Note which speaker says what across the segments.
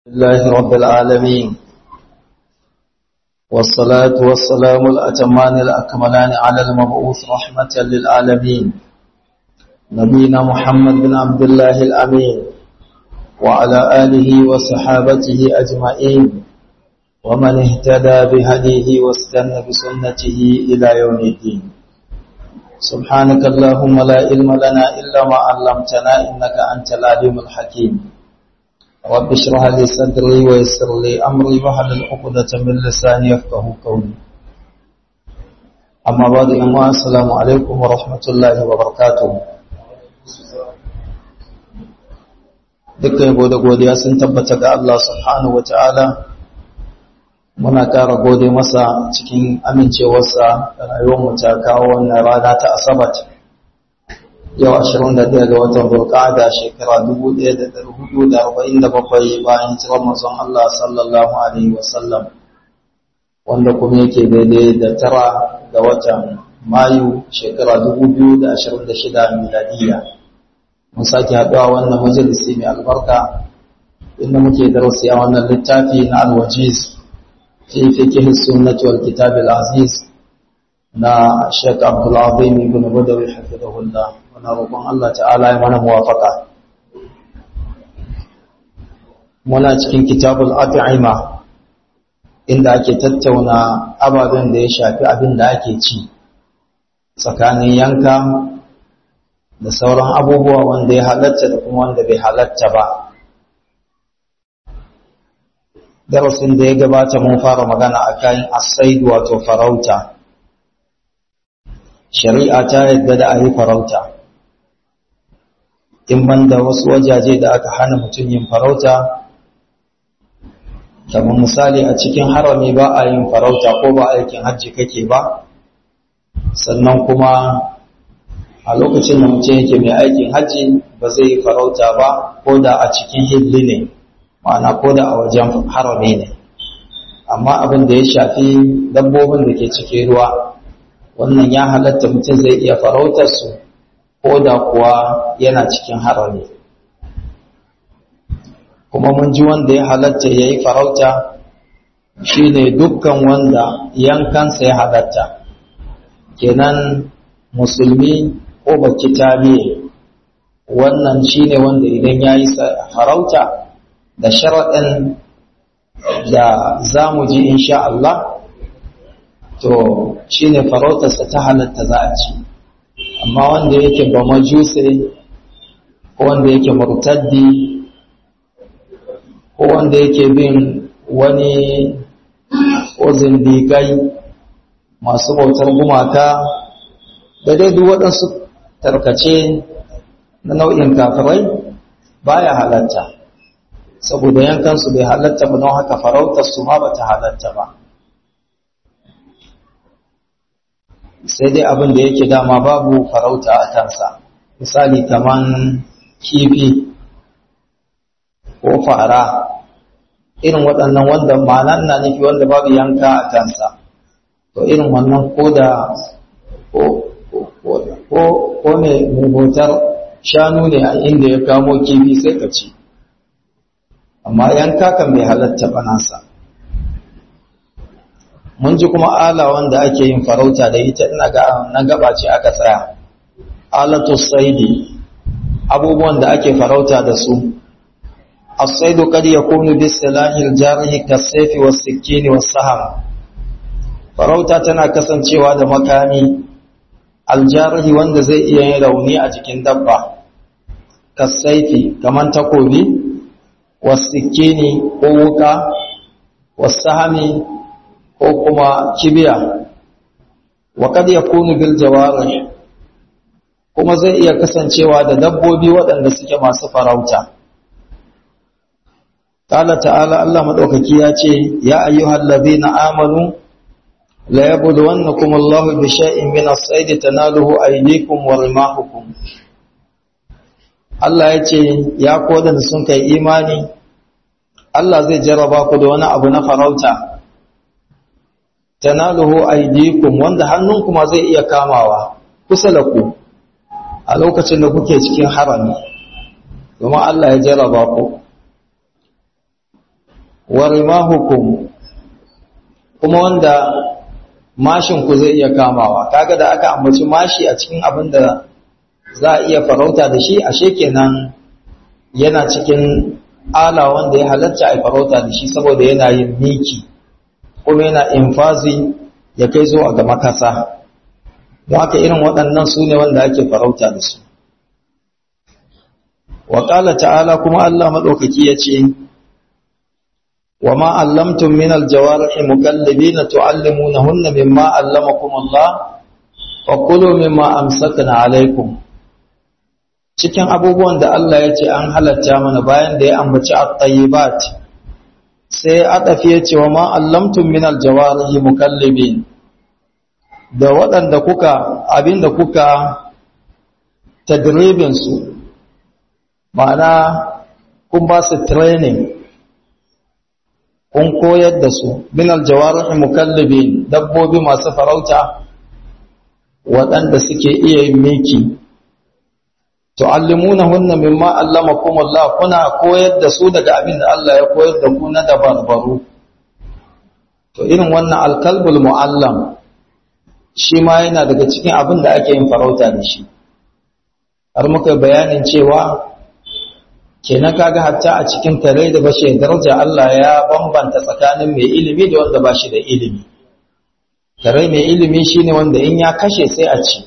Speaker 1: لله رب العالمين والصلاة والسلام الأتمان الأكملان على المبعوث رحمة للعالمين نبينا محمد بن عبد الله الأمين وعلى آله وصحابته أجمعين ومن اهتدى بهديه واستنى بسنته إلى يوم الدين سبحانك اللهم لا علم لنا إلا ما علمتنا إنك أنت العليم الحكيم رب اشرح لي صدري ويسر لي امري واحلل عقدة من لساني يفقهوا قولي اما بعد اما السلام عليكم ورحمة الله وبركاته dukkan yabo da godiya sun tabbata ga Allah subhanahu wata'ala muna ƙara gode masa cikin amincewarsa da rayuwarmu ta kawo wannan rana ta asabat yau 21 ga watan Bulqa'ada shekara 1447 bayan hijirar manzon Allah sallallahu alaihi wasallam wanda kuma yake daidai da tara ga watan Mayu shekara 2026 miladiya mun sake haɗuwa wannan majalisi mai albarka inda muke darasi a wannan littafi na al-wajiz fi fiqh sunnah wal kitab al-aziz na Sheikh Abdul Azim ibn Badawi hafizahullah muna roƙon Allah ta'ala ya mana muwafaka muna cikin kitabul at'ima inda ake tattauna ababen da ya shafi abin da ake ci tsakanin yanka da sauran abubuwa wanda ya halatta da kuma wanda bai halatta ba darasin da ya gabata mun fara magana akan asaid wato farauta shari'a ta yadda da a yi farauta in banda wasu wajaje da aka hana mutum yin farauta kamar misali a cikin harami ba a yin farauta ko ba aikin hajji kake ba sannan kuma a lokacin da mutum yake mai aikin hajji ba zai yi farauta ba ko da a cikin hilli ne ma'ana ko da a wajen harami ne amma abin da ya shafi dabbobin da ke cikin ruwa wannan ya halatta mutum zai iya farautar su ko da kuwa yana cikin harami kuma mun ji wanda ya halatta ya yi farauta shi ne dukkan wanda yankansa ya halatta kenan musulmi ko baki tabiye wannan shi ne wanda idan ya yi farauta da sharaɗin da za mu ji insha Allah to shi ne farautarsa ta halatta za a ci amma wanda yake ba majuse ko wanda yake murtaddi ko wanda yake bin wani ko zindigai masu bautar gumaka da dai duk waɗansu tarkace na nau'in kafirai baya halatta saboda yankansu bai halatta ba don haka farautarsu ma ba ta halatta ba sai dai abin da yake dama babu farauta a kansa misali kaman kifi ko fara irin waɗannan wanda ma'anan na nufi wanda babu yanka a kansa to irin wannan ko da ko ne mubutar shanu ne a inda ya kamo kifi sai ka ci amma yanka kan bai halatta ba nasa mun ji kuma ala wanda ake yin farauta da ita ina ga na gaba ce aka tsaya alatu saidi abubuwan da ake farauta da su as-saidu kad yakunu bis silahil jarihi kas-sayfi was-sikkini was-saham farauta tana kasancewa da makami aljarihi wanda zai iya yin rauni a jikin dabba kas-sayfi kaman takobi was-sikkini ko wuka was-sahami ko kuma kibiya wa kad yakunu bil jawarih kuma zai iya kasancewa da dabbobi waɗanda suke masu farauta qala ta'ala Allah madaukaki ya ce ya ayyuhal ladhina amanu la yabluwannakum Allahu bi shay'in min as-sayd tanaluhu aydikum wa rimahukum Allah ya ce ya kodan sun kai imani Allah zai jarraba ku da wani abu na farauta tanaluhu aydikum wanda hannunku ma zai iya kamawa kusa da ku a lokacin da kuke cikin harami domin Allah ya jarraba ku wa rimahukum kuma wanda mashin ku zai iya kamawa kaga da aka ambaci mashi a cikin abin da za a iya farauta da shi ashe kenan yana cikin ala wanda ya halatta a farauta da shi saboda yana yin miki kuma yana infazi ya kai zuwa ga makasa don haka irin waɗannan su ne wanda ake farauta da su wa ta'ala kuma Allah maɗaukaki ya ce وما علمتم من الجوارح مكلبين تعلمونهن مما علمكم الله وكلوا مما أمسكنا عليكم cikin abubuwan da Allah ya ce an halatta mana bayan da ya ambaci at-tayyibat sai adafi ya ce wa ma allamtum min al-jawarihi mukallibin da waɗanda kuka abinda kuka tadribin su ma'ana kun ba su training kun koyar da su min aljawarihi mukallibin dabbobi masu farauta waɗanda suke iya yin miki tu'allimunahunna mimma allamakum Allah kuna koyar da su daga abin da Allah ya koyar da ku na dabarbaru to irin wannan alkalbul muallam shi ma yana daga cikin abin da ake yin farauta da shi har muka bayanin cewa kenan kaga hatta a cikin kare da bashi daraja Allah ya bambanta tsakanin mai ilimi da wanda bashi da ilimi kare mai ilimi shine wanda in ya kashe sai a ci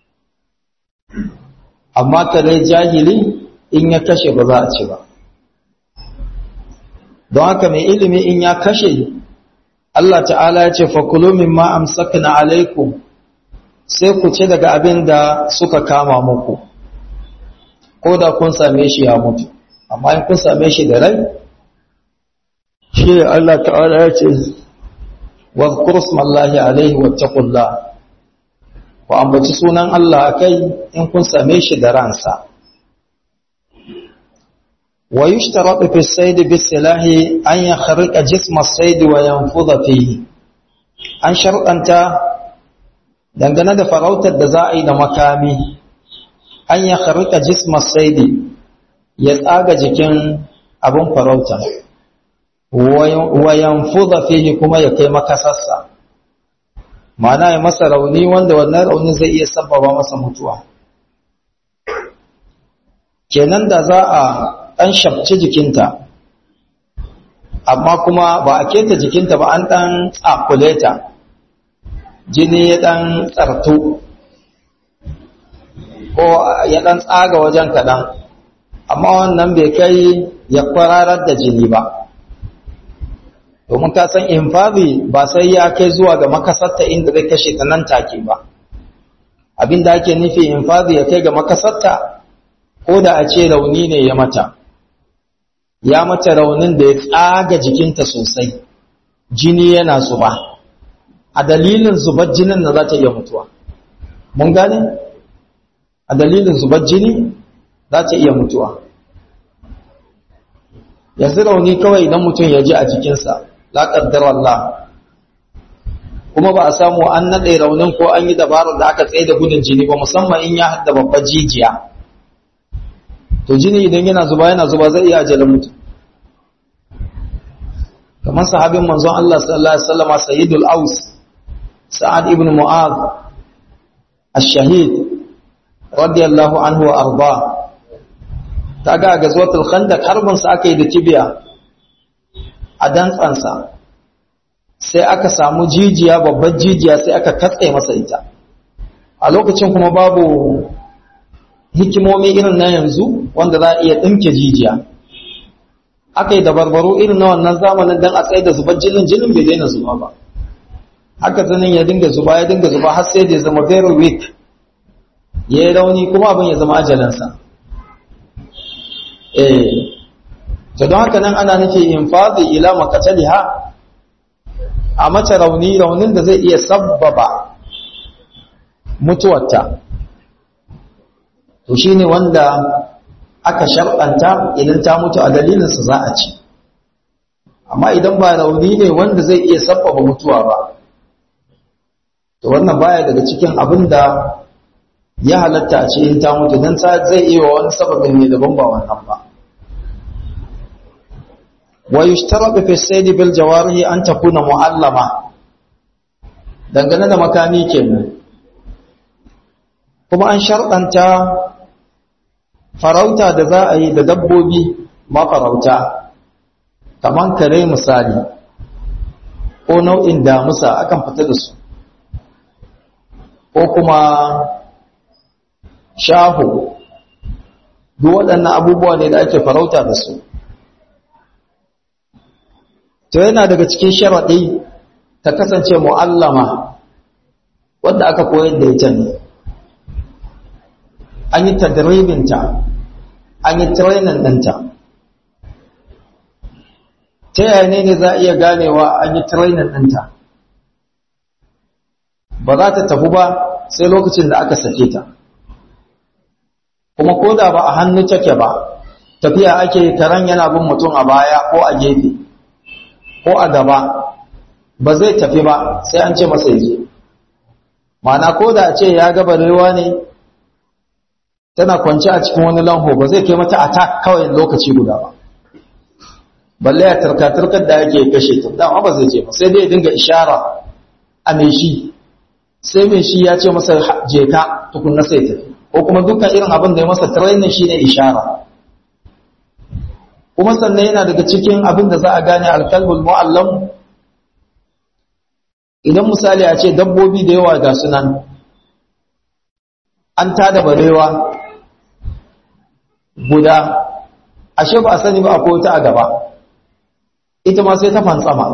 Speaker 1: amma kare jahili in ya kashe ba za a ci ba don haka mai ilimi in ya kashe Allah ta'ala ya ce fakulu mimma amsakna alaikum sai ku ci daga abin da suka kama muku ko da kun same shi ya mutu amma in kun same shi da rai shi Allah ta'ala ya ce wa smallahi alaihi wattaqullah ku ambaci sunan Allah kai in kun same shi da ransa wa yushtaratu fi as-sayd bis-silahi an yakhriqa jisma as-sayd wa yanfudha fihi an shar'anta dangane da farautar da za a yi da makami an yakhriqa jisma as-sayd ya tsaga jikin abin farauta wayan fuza fihi kuma ya kai makasarsa mana ya masa rauni wanda wannan rauni zai iya sababa masa mutuwa kenan da za a ɗan shabci jikinta amma kuma ba a keta jikinta ba an ɗan tsakule ta jini ya ɗan tsartu ko ya ɗan tsaga wajen kaɗan amma wannan bai kai ya kwararar da jini ba domin ka san infazi ba sai ya kai zuwa ga makasarta inda zai kashe ta nan take ba abinda ake nufi infazi ya kai ga makasarta ko da a ce rauni ne ya mata ya mata raunin da ya tsaga jikinta sosai jini yana zuba a dalilin zubar jinin da za ta iya mutuwa mun gane a dalilin zubar jini za ta iya mutuwa yanzu rauni kawai idan mutum ya ji a jikinsa la ƙaddar Allah kuma ba a samu an naɗe raunin ko an yi dabarar da aka tsaye da gudun jini ba musamman in ya hadda babbar jijiya to jini idan yana zuba yana zuba zai iya ajalin mutum kamar sahabin manzon Allah sallallahu alaihi wasallam sayyidul aus sa'ad ibn mu'adh ash-shahid radiyallahu anhu wa arda kaga ga zuwatul khandaq harbin sa aka yi da kibiya a dantsansa sai aka samu jijiya babbar jijiya sai aka katse masa ita a lokacin kuma babu hikimomi irin na yanzu wanda za a iya ɗinke jijiya aka yi dabarbaro irin na wannan zamanin don a tsaye da zubar jinin jinin bai daina zuba ba haka zanen ya dinga zuba ya dinga zuba har sai da ya zama very weak ya yi rauni kuma abin ya zama ajalansa eh to don haka nan ana nufi infadi ila makataliha a mace rauni raunin da zai iya sabbaba mutuwarta to shine wanda aka shar'anta idan ta mutu a dalilinsa za a ci amma idan ba rauni ne wanda zai iya sabbaba mutuwa ba to wannan baya daga cikin abin da ya halatta a ce in ta mutu don zai iya wani sababin ne daban ba wannan ba wa yushtaratu fi sayd bil jawarihi an takuna muallama dangane da makami kenan kuma an sharɗanta farauta da za a yi da dabbobi mafarauta kaman kare misali ko nau'in damusa akan fita da su ko kuma shahu duk waɗannan abubuwa ne da ake farauta da su to yana daga cikin sharaɗi ta kasance mu'allama wadda aka koyar da ita ne an yi tadribinta an yi training ɗinta ta yaya ne ne za a iya ganewa an yi training ɗinta ba za ta tafi ba sai lokacin da aka sake ta kuma ko da ba a hannu take ba tafiya ake karen yana bin mutum a baya ko a gefe ko a gaba ba zai tafi ba sai an ce masa yaje mana ko da ce ya ga barewa ne tana kwance a cikin wani lanho ba zai kai mata attack kawai lokaci guda ba balle ya turka-turkar da yake kashe ta dama ba zai je ba sai dai dinga ishara a mai shi sai mai shi ya ce masa je ka tukunna sai tafi ko kuma dukkan irin abin da ya masa training shine ishara kuma sannan yana daga cikin abin da za a gane alkalbul mu'allam idan misali a ce dabbobi da yawa ga sunan an tada barewa guda ashe ba a sani ba akwai wata a gaba ita ma sai ta fantsama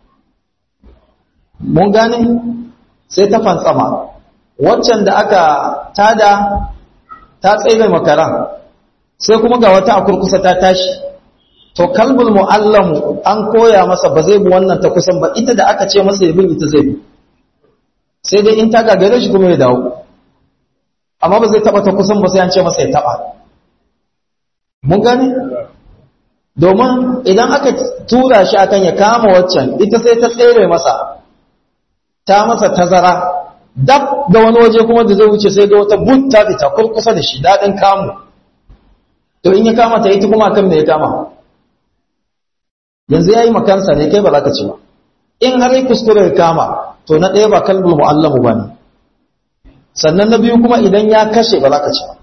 Speaker 1: mun gane sai ta fantsama waccan da aka tada ta tsaye makaran sai kuma ga wata a kurkusa ta tashi to kalbul mu'allamu an koya masa ba zai bi wannan ta kusan ba ita da aka ce masa ya bin ita zai bi sai dai in ta gagare shi kuma ya dawo amma ba zai taba ta kusan ba sai an ce masa ya taba mun gane domin idan aka tura shi akan ya kama waccan ita sai ta tsere masa ta masa tazara dab da wani waje kuma da zai wuce sai ga wata but ta fita kurkusa da shi daɗin kamu to in ya kama ta ita kuma kan me ya kama yanzu ya yi makansa ne kai ba za ka ci ba in har yi kuskure ya kama to na ɗaya ba kalbul mu'allamu ba ne sannan na biyu kuma idan ya kashe ba za ka ci ba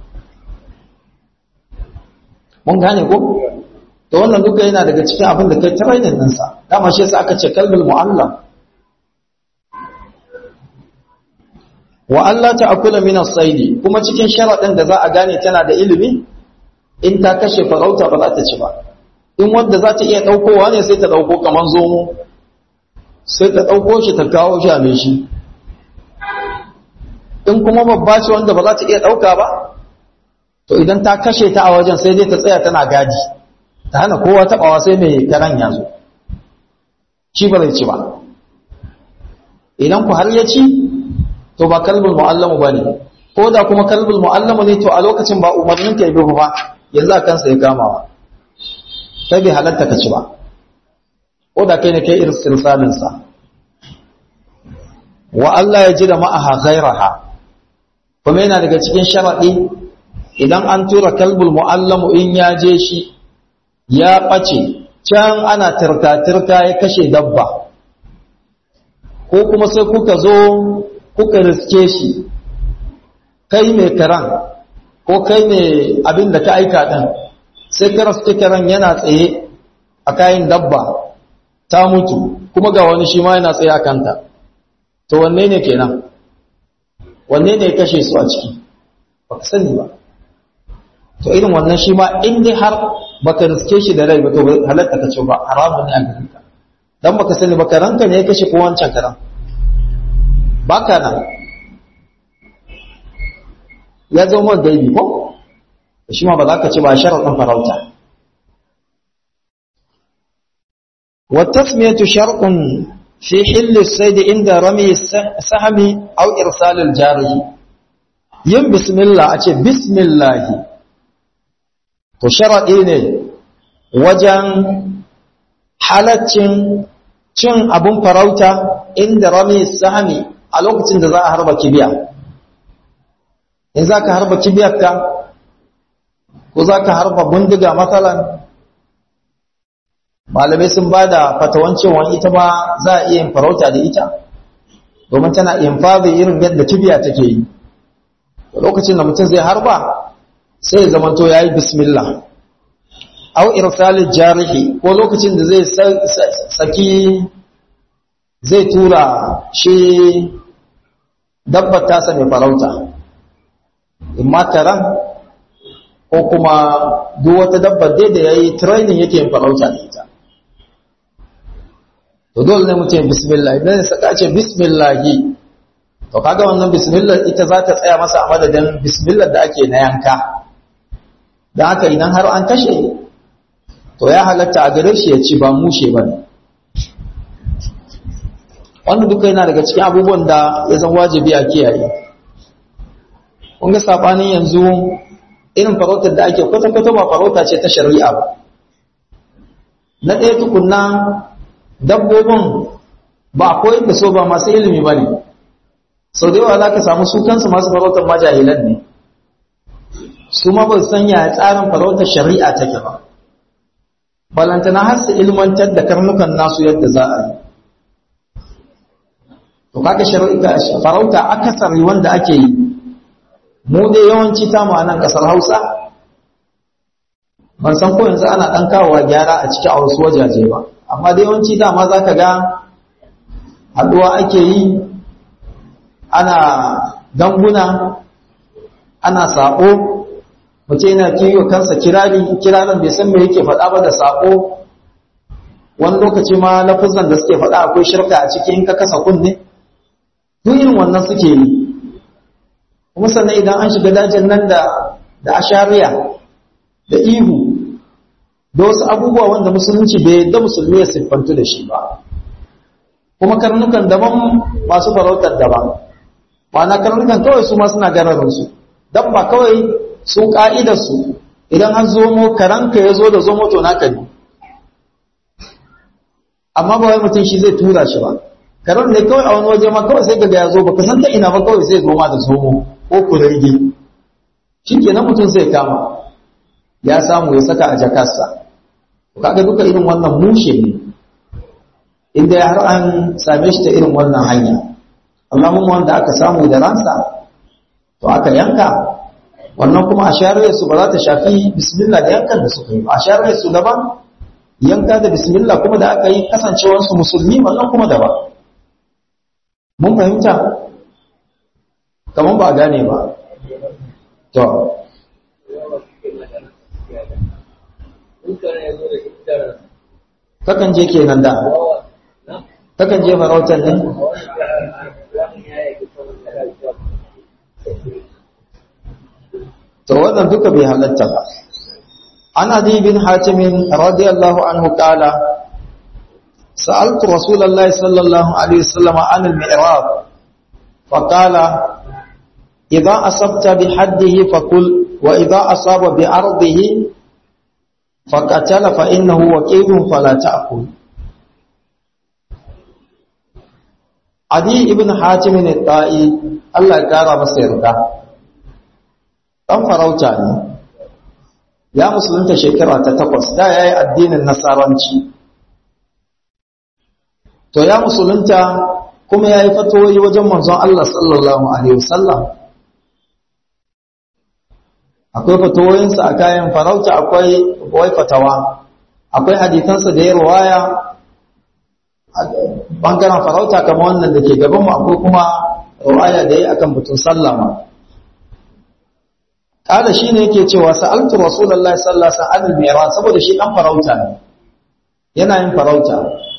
Speaker 1: mun gane ko to wannan duka yana daga cikin abin da kai training ɗinsa dama shi yasa aka ce kalbul mu'allam wa Allah ta'kula min as-sayd kuma cikin sharadin da za a gane tana da ilimi in ta kashe farauta ba za ta ci ba in wanda za ta iya daukowa ne sai ta dauko kaman zomo sai ta dauko shi ta kawo shi a mai shi in kuma babba ce wanda ba za ta iya dauka ba to idan ta kashe ta a wajen sai dai ta tsaya tana gadi ta hana kowa tabawa sai mai karan ya zo shi ba zai ci ba idan ku har ya ci to ba kalbul mu'allamu bane ko da kuma kalbul mu'allamu ne to a lokacin ba umarnin ka yi ba yanzu a kansa ya kamawa kai bai halatta ka ci ba ko da kai ne kai irin silsalin sa wa Allah ya ji da ma'aha ghairaha kuma yana daga cikin sharadi idan an tura kalbul mu'allamu in ya je shi ya ɓace can ana tirka-tirka ya kashe dabba ko kuma sai kuka zo kuka riske shi kai mai karan ko kai mai abin da ka aika ɗin sai ka riske karan yana tsaye a kayan dabba ta mutu kuma ga wani shi ma yana tsaye a kanta to wanne ne kenan wanne ne ya kashe su a ciki ba ka sani ba to irin wannan shi ma in dai har baka riske shi da rai ba to halatta ka ce ba haramun ne a garin ka dan baka sani ba karanka ne ya kashe ko wancan karan baka nan ya zo mun gaibi ko shi ma ba za ka ce ba sharadin farauta wa tasmiyatu sharqun fi hill as-sayd inda rami sahmi aw irsal al-jarih yin bismillah a ce bismillah to sharaɗi ne wajen halaccin cin abin farauta inda rami sahami a lokacin da za a harba kibiya in za ka harba kibiyarka ko za ka harba bindiga matsalan malamai sun ba da fatawan cewa ita ma za a iya yin farauta da ita domin tana infazi irin yadda kibiya take yi lokacin da mutum zai harba sai ya zamanto ya yi bismillah au irsalin jarihi ko lokacin da zai saki zai tura shi dabbar tasa mai farauta in mataran ko kuma duk wata dabbar dai da ya yi training yake yin farauta da ita to dole ne mutum bismillah idan ya saka ce bismillahi to kaga wannan bismillah ita za ta tsaya masa a madadin bismillah da ake na yanka don haka idan har an kashe to ya halatta a gare shi ya ci ba mushe ba ne wannan duka yana daga cikin abubuwan da ya zan wajibi a kiyaye kun ga sabanin yanzu irin farautar da ake kwata-kwata ba farauta ce ta shari'a ba na ɗaya tukunna dabbobin ba a koyar da so ba masu ilimi ba ne sau da yawa za ka samu su kansu masu farautar majahilan ne su ma ba san yaya tsarin farautar shari'a take ba balantana har su ilmantar da karnukan nasu yadda za a yi to kaga shari'a farauta akasari wanda ake yi mu dai yawanci ta mu a nan kasar Hausa ban san ko yanzu ana dan kawowa gyara a cikin a wasu wajaje ba amma dai yawanci dama zaka ga haduwa ake yi ana danguna ana sako mutum yana kiyo kansa kirari kirarin bai san me yake faɗa ba da sako wani lokaci ma lafuzan da suke faɗa akwai shirka a cikin ka kasa kunne duk irin wannan suke yi kuma sannan idan an shiga dajin nan da da ashariya da ihu da wasu abubuwa wanda musulunci bai da musulmi ya siffantu da shi ba kuma karnukan daban masu farautar daban ma'ana karnukan kawai su ma suna gararinsu dabba kawai su ka'idarsu idan an zomo karanka ya zo da zomo to naka ne amma ba wai mutum shi zai tura shi ba karan ne kawai a wani waje ma kawai sai kaga ya zo baka san ta ina ba kawai sai zo ma da zomo ko kurege shikenan mutum sai kama ya samu ya saka a jakarsa kaga duka irin wannan mushe ne inda har an same shi ta irin wannan hanya Allahumma wanda aka samu da ransa to aka yanka wannan kuma a shari'ar su ba za ta shafi bismillah da yankan da suka yi ba a shari'ar su daban yanka da bismillah kuma da aka yi kasancewar su musulmi wannan kuma daban mun fahimta kamar ba gane ba to kakan je kenan da kakan je farautar ne to wannan duka bai halatta ba an adi bin hatimin radiyallahu anhu kala sa'altu rasulullahi sallallahu alaihi wasallam an al-mi'rab فقال إذا أصبت بحده فقل وإذا أصاب بعرضه فقتل فإنه وكيل فلا تأكل عدي ابن حاتم الطائي الله يقرا masa yarda dan farauta ne ya musulunta shekara ta takwas da yayi addinin nasaranci to ya musulunta kuma yayi fatoyi wajen manzon Allah sallallahu alaihi wasallam akwai fatawoyinsa a kayan farauta akwai wai fatawa akwai hadisansa da ya ruwaya bangaren farauta kamar wannan da ke gabanmu akwai kuma ruwaya da ya akan batun sallama kada shi ne yake cewa sa'altu rasulullahi sallallahu alaihi wasallam al saboda shi dan farauta ne yana yin farauta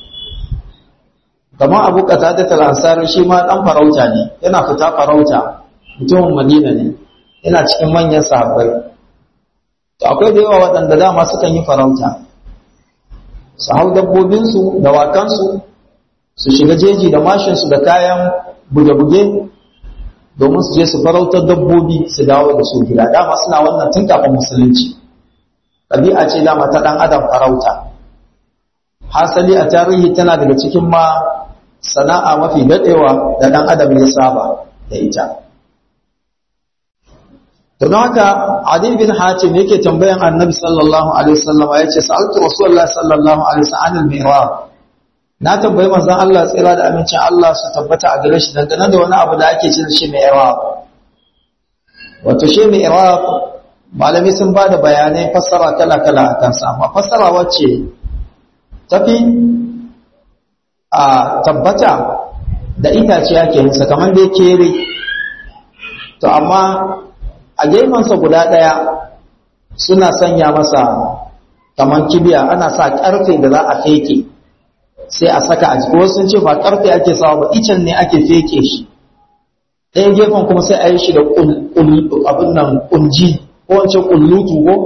Speaker 1: kamar abu qatada al-ansari shi ma dan farauta ne yana fita farauta mutumin madina ne yana cikin manyan sahabbai to akwai da yawa waɗanda dama sukan yi farauta su hau dabbobinsu da wakansu su shiga jeji da mashinsu da kayan buge-buge domin su je su farautar dabbobi su dawo da su gida dama suna wannan tun kafin musulunci ɗabi'a ce dama ta ɗan adam farauta hasali a tarihi tana daga cikin ma sana'a mafi daɗewa da ɗan adam ya saba da ita to don haka adi bin hatim yake tambayan annabi sallallahu alaihi wasallam ya ce sa'altu rasulullahi sallallahu alaihi wasallam anil mi'rab na tambayi manzon Allah tsira da amincin Allah su tabbata a gare shi dangane da wani abu da ake cin shi mi'rab wato shi mi'rab malami sun ba da bayanai fassara kala kala a kansa amma fassara wacce tafi a tabbata da itace ake yin sa kamar da kere to amma a gefensa guda ɗaya suna sanya masa kamar kibiya ana sa ƙarfe da za a feke sai a saka a jiki wasu sun ce ba ƙarfe ake sawa ba icen ne ake feke shi ɗaya gefen kuma sai a yi shi da abin nan ƙunji ko wancan ƙullutu ko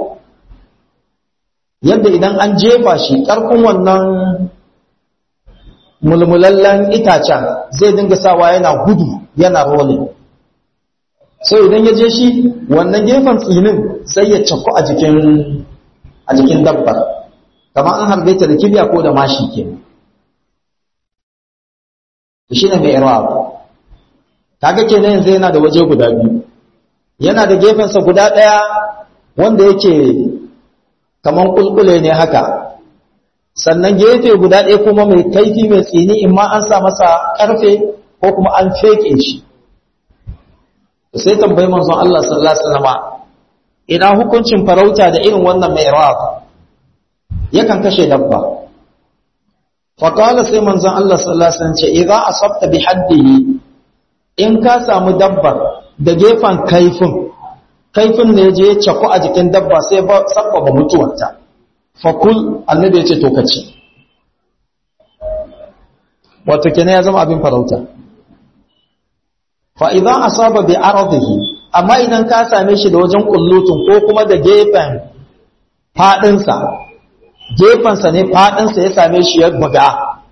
Speaker 1: yadda idan an jefa shi ƙarfin wannan mulmulallen itacen zai dinga sawa yana gudu yana rolling sai idan ya je shi wannan gefen tsinin sai ya cakku a jikin a jikin dabbar kamar an harbe ta da kibiya ko da mashi ke shi ne mai irab kaga kenan yanzu yana da waje guda biyu yana da gefensa guda ɗaya wanda yake kamar kulkule ne haka sannan gefe guda ɗaya kuma mai kaifi mai tsini in ma an sa masa ƙarfe ko kuma an feke shi sai tambayi manzon Allah sallallahu alaihi wasallam ina hukuncin farauta da irin wannan mai rawab yakan kashe dabba fa qala sai manzon Allah sallallahu alaihi wasallam ce idza asabta bi haddihi in ka samu dabbar da gefan kaifin kaifin ne je ya cako a jikin dabba sai ba sabbaba mutuwarta fa kul annabi ya ce to kace wato kenan ya zama abin farauta fa idan asaba bi ardihi amma idan ka same shi da wajen kullutun ko kuma da gefen fadin sa gefen sa ne fadin sa ya same shi ya buga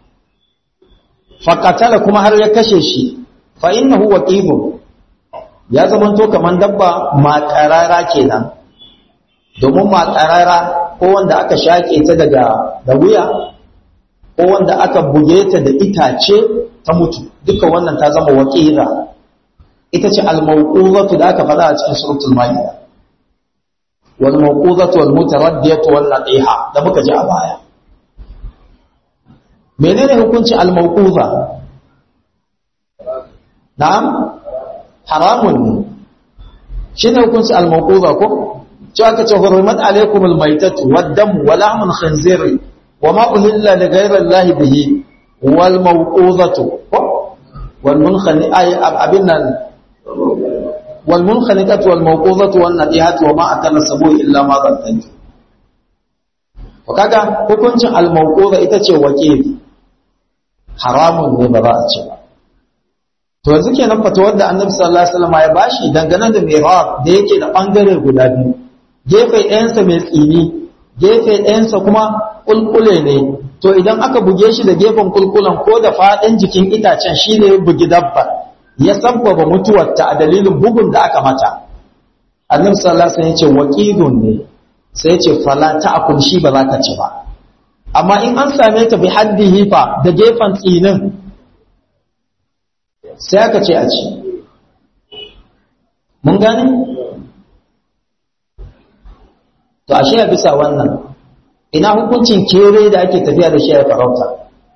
Speaker 1: fa qatala kuma har ya kashe shi fa innahu waqibu ya zama to kaman dabba makarara kenan domin makarara ko wanda aka shake ta daga da wuya ko wanda aka buge ta da itace ta mutu duka wannan ta zama waqira ita ce al-mawquzatu da aka faɗa a cikin suratul maida wal mawquzatu wal mutaraddiyatu wal nadiha da muka ji a baya menene hukunci al-mawquza na'am haramun ne shine hukunci al-mawquza ko ce aka ce hurmat alaykum al-maytatu wad-damu wa lahmul khinzir wa ma uhilla li ghayri allahi bihi wal mawquzatu wal munkhani ay abinnan والمنخنقة والموقوظة والنبيهة وما أكل السبوع إلا ما ظننت وكذا hukuncin al-mawquza ita ce wakili haramun ne ba za a ce ba to yanzu kenan fatawar da Annabi sallallahu alaihi wasallam ya bashi dangane da mihrab da yake da bangare guda biyu gefe ɗayansa mai tsini gefe ɗayansa kuma kulkule ne to idan aka buge shi da gefen kulkulan ko da faɗin jikin itacen shine ya bugi dabbar ya sabbaba mutuwarta a dalilin bugun da aka mata annabi sallallahu alaihi wasallam yace waqidun ne sai yace fala ta'kul shi ba za ka ci ba amma in an same ta bi haddihi fa da gefen tsinin sai aka ce a ci mun gane to ashe a bisa wannan ina hukuncin kere da ake tafiya da shi a farauta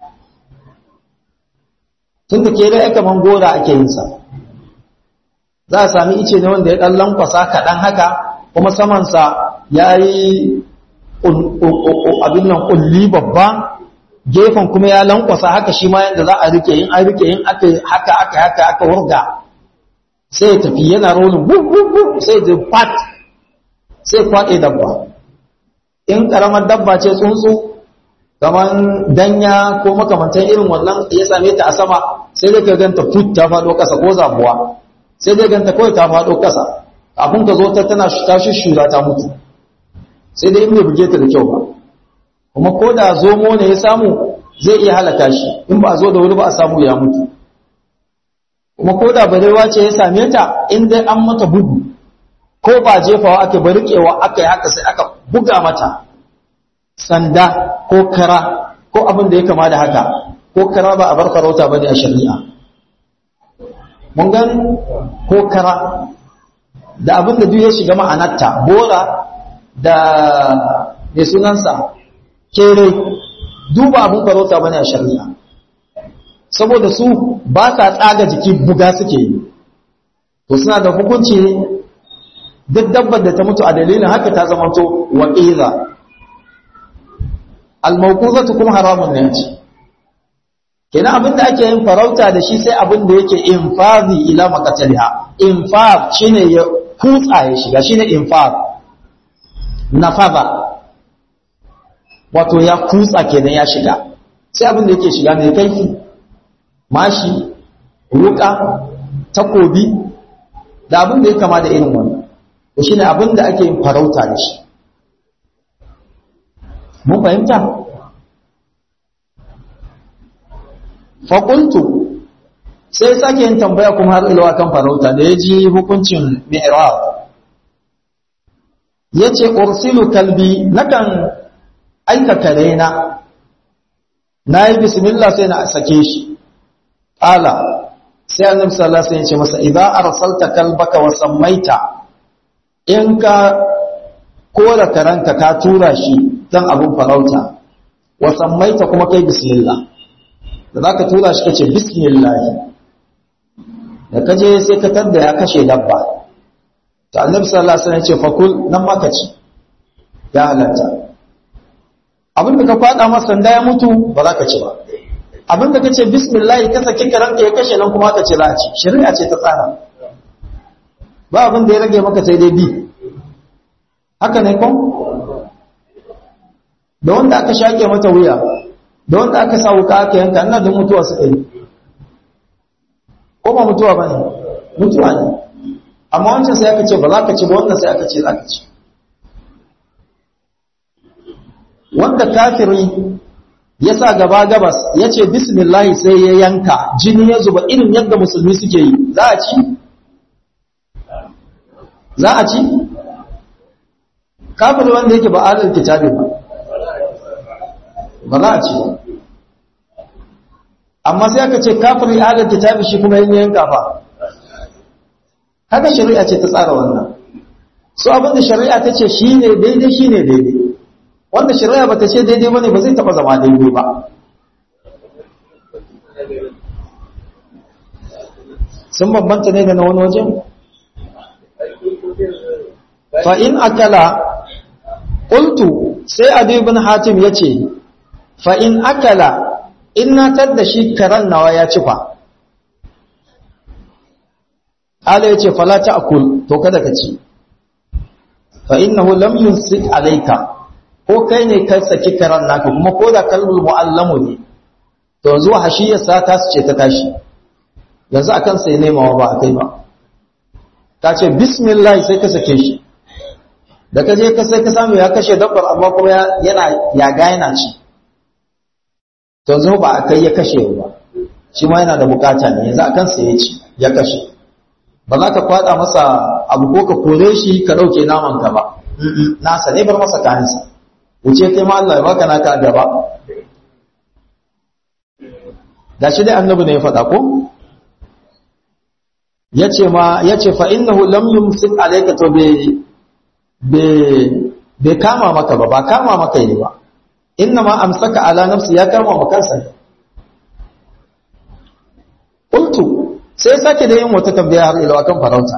Speaker 1: tun da kere aka man gora ake yin sa za a sami ice ne wanda ya ɗan lankwasa kaɗan haka kuma samansa ya yi abin nan ƙulli babba gefen kuma ya lankwasa haka shi ma yadda za a rike yin an rike yin haka aka haka aka wurga sai ya tafi yana rolin sai ya pat sai kwaɗe dabba in ƙaramar dabba ce tsuntsu kamar danya ko makamantan irin wannan ya same ta a sama sai dai ka ganta fut ta faɗo ƙasa ko zabuwa sai dai ganta kawai ta faɗo ƙasa kafin ka zo ta tana ta shura ta mutu sai dai in bai buge ta da kyau ba kuma ko da zomo ne ya samu zai iya halaka shi in ba a zo da wuri ba a samu ya mutu kuma ko da barewa ce ya same ta in dai an mata bugu ko ba jefawa ake ba riƙewa aka yi haka sai aka buga mata sanda ko kara ko abin da ya kama da haka ko kara ba a bar farauta ba ne a shari'a mun gani ko kara da abin da duk ya shiga ma'anarta bora da mai sunansa kere duba abin farauta bane a shari'a saboda su ba sa tsaga jiki buga suke yi to suna da hukunci duk dabbar da ta mutu a dalilin haka ta zama to wa'iza al-mawquzatu kuma haramun ne ce kenan abin da ake yin farauta da shi sai abin da yake infazi ila maqataliha infaz shine ya kutsa ya shiga shine infaz nafaza wato ya kutsa kenan ya shiga sai abin da yake shiga mai kaifi mashi ruka takobi da abin da ya kama da irin wannan to shine abin da ake yin farauta da shi mun fahimta faƙuntu sai sake yin tambaya kuma har ilawa kan farauta da ya ji hukuncin mi'rab ya ce ursilu kalbi nakan aika kare na na yi bismillah sai na sake shi ƙala sai annabi sallallahu alaihi wasallam ya ce masa idan arsalta kalbaka wa sammaita in ka kora karanka ka tura shi dan abun farauta wa sammaita kuma kai bismillah da za ka tura shi ka ce bismillahi da ka je sai ka tadda ya kashe dabba ta annabi sallallahu alaihi wasallam ya ce fakul nan ma ka ci ya halatta abin da ka fada masa sanda ya mutu ba za ka ci ba abin da ka ce bismillahi ka saki karanka ya kashe nan kuma ka ce za a ci shari'a ce ta tsara ba abin da ya rage maka sai dai bi haka ne ko da wanda aka shake mata wuya da wanda aka sa wuka aka yanka ina da mutuwa suka yi ko ba mutuwa ba ne mutuwa ne amma wancan sai aka ce ba za ka ci ba wannan sai aka ce za ka ci wanda kafiri ya sa gaba gabas ya ce bismillahi sai ya yanka jini ya zuba irin yadda musulmi suke yi za a ci za a ci kafiri wanda yake ba adal kitabi ba ba za a ci ba amma sai aka ce kafiri adal kitabi shi kuma yin yanka fa haka shari'a ce ta tsara wannan so abinda shari'a ta ce shi ne daidai shi ne daidai wanda shari'a ba ta ce daidai ba ne ba zai taɓa zama daidai ba sun bambanta ne da na wani wajen fa'in akala ƙultu sai adu ibn hatim ya ce fa'in akala in na da shi karen nawa ya ci fa ala ya ce falata akul to kada ka ci fa'in na lam yunsik alaika ko kai ne ka saki karen naka kuma ko da kalmul mu'allamu ne to zuwa hashiyarsa ta su ce ta tashi yanzu akan sai nemawa ba a kai ba ta ce bismillah sai ka sake shi da ka je ka sai ka samu ya kashe dabbar amma kuma yana yaga yana ci to zo ba a kai ya kashe ba shi ma yana da bukata ne yanzu akan sai ya ci ya kashe ba za ka kwada masa abu ko ka kore shi ka dauke naman ka ba nasa ne bar masa kayansa wuce kai ma Allah ya baka naka gaba da shi dai annabi ne ya faɗa ko yace ma yace fa innahu lam yumsik alayka to be bai kama maka ba ba kama maka yi ba inna ma amsaka ala nafsi ya kama maka kansa qultu sai sake da yin wata tambaya har ila kan farauta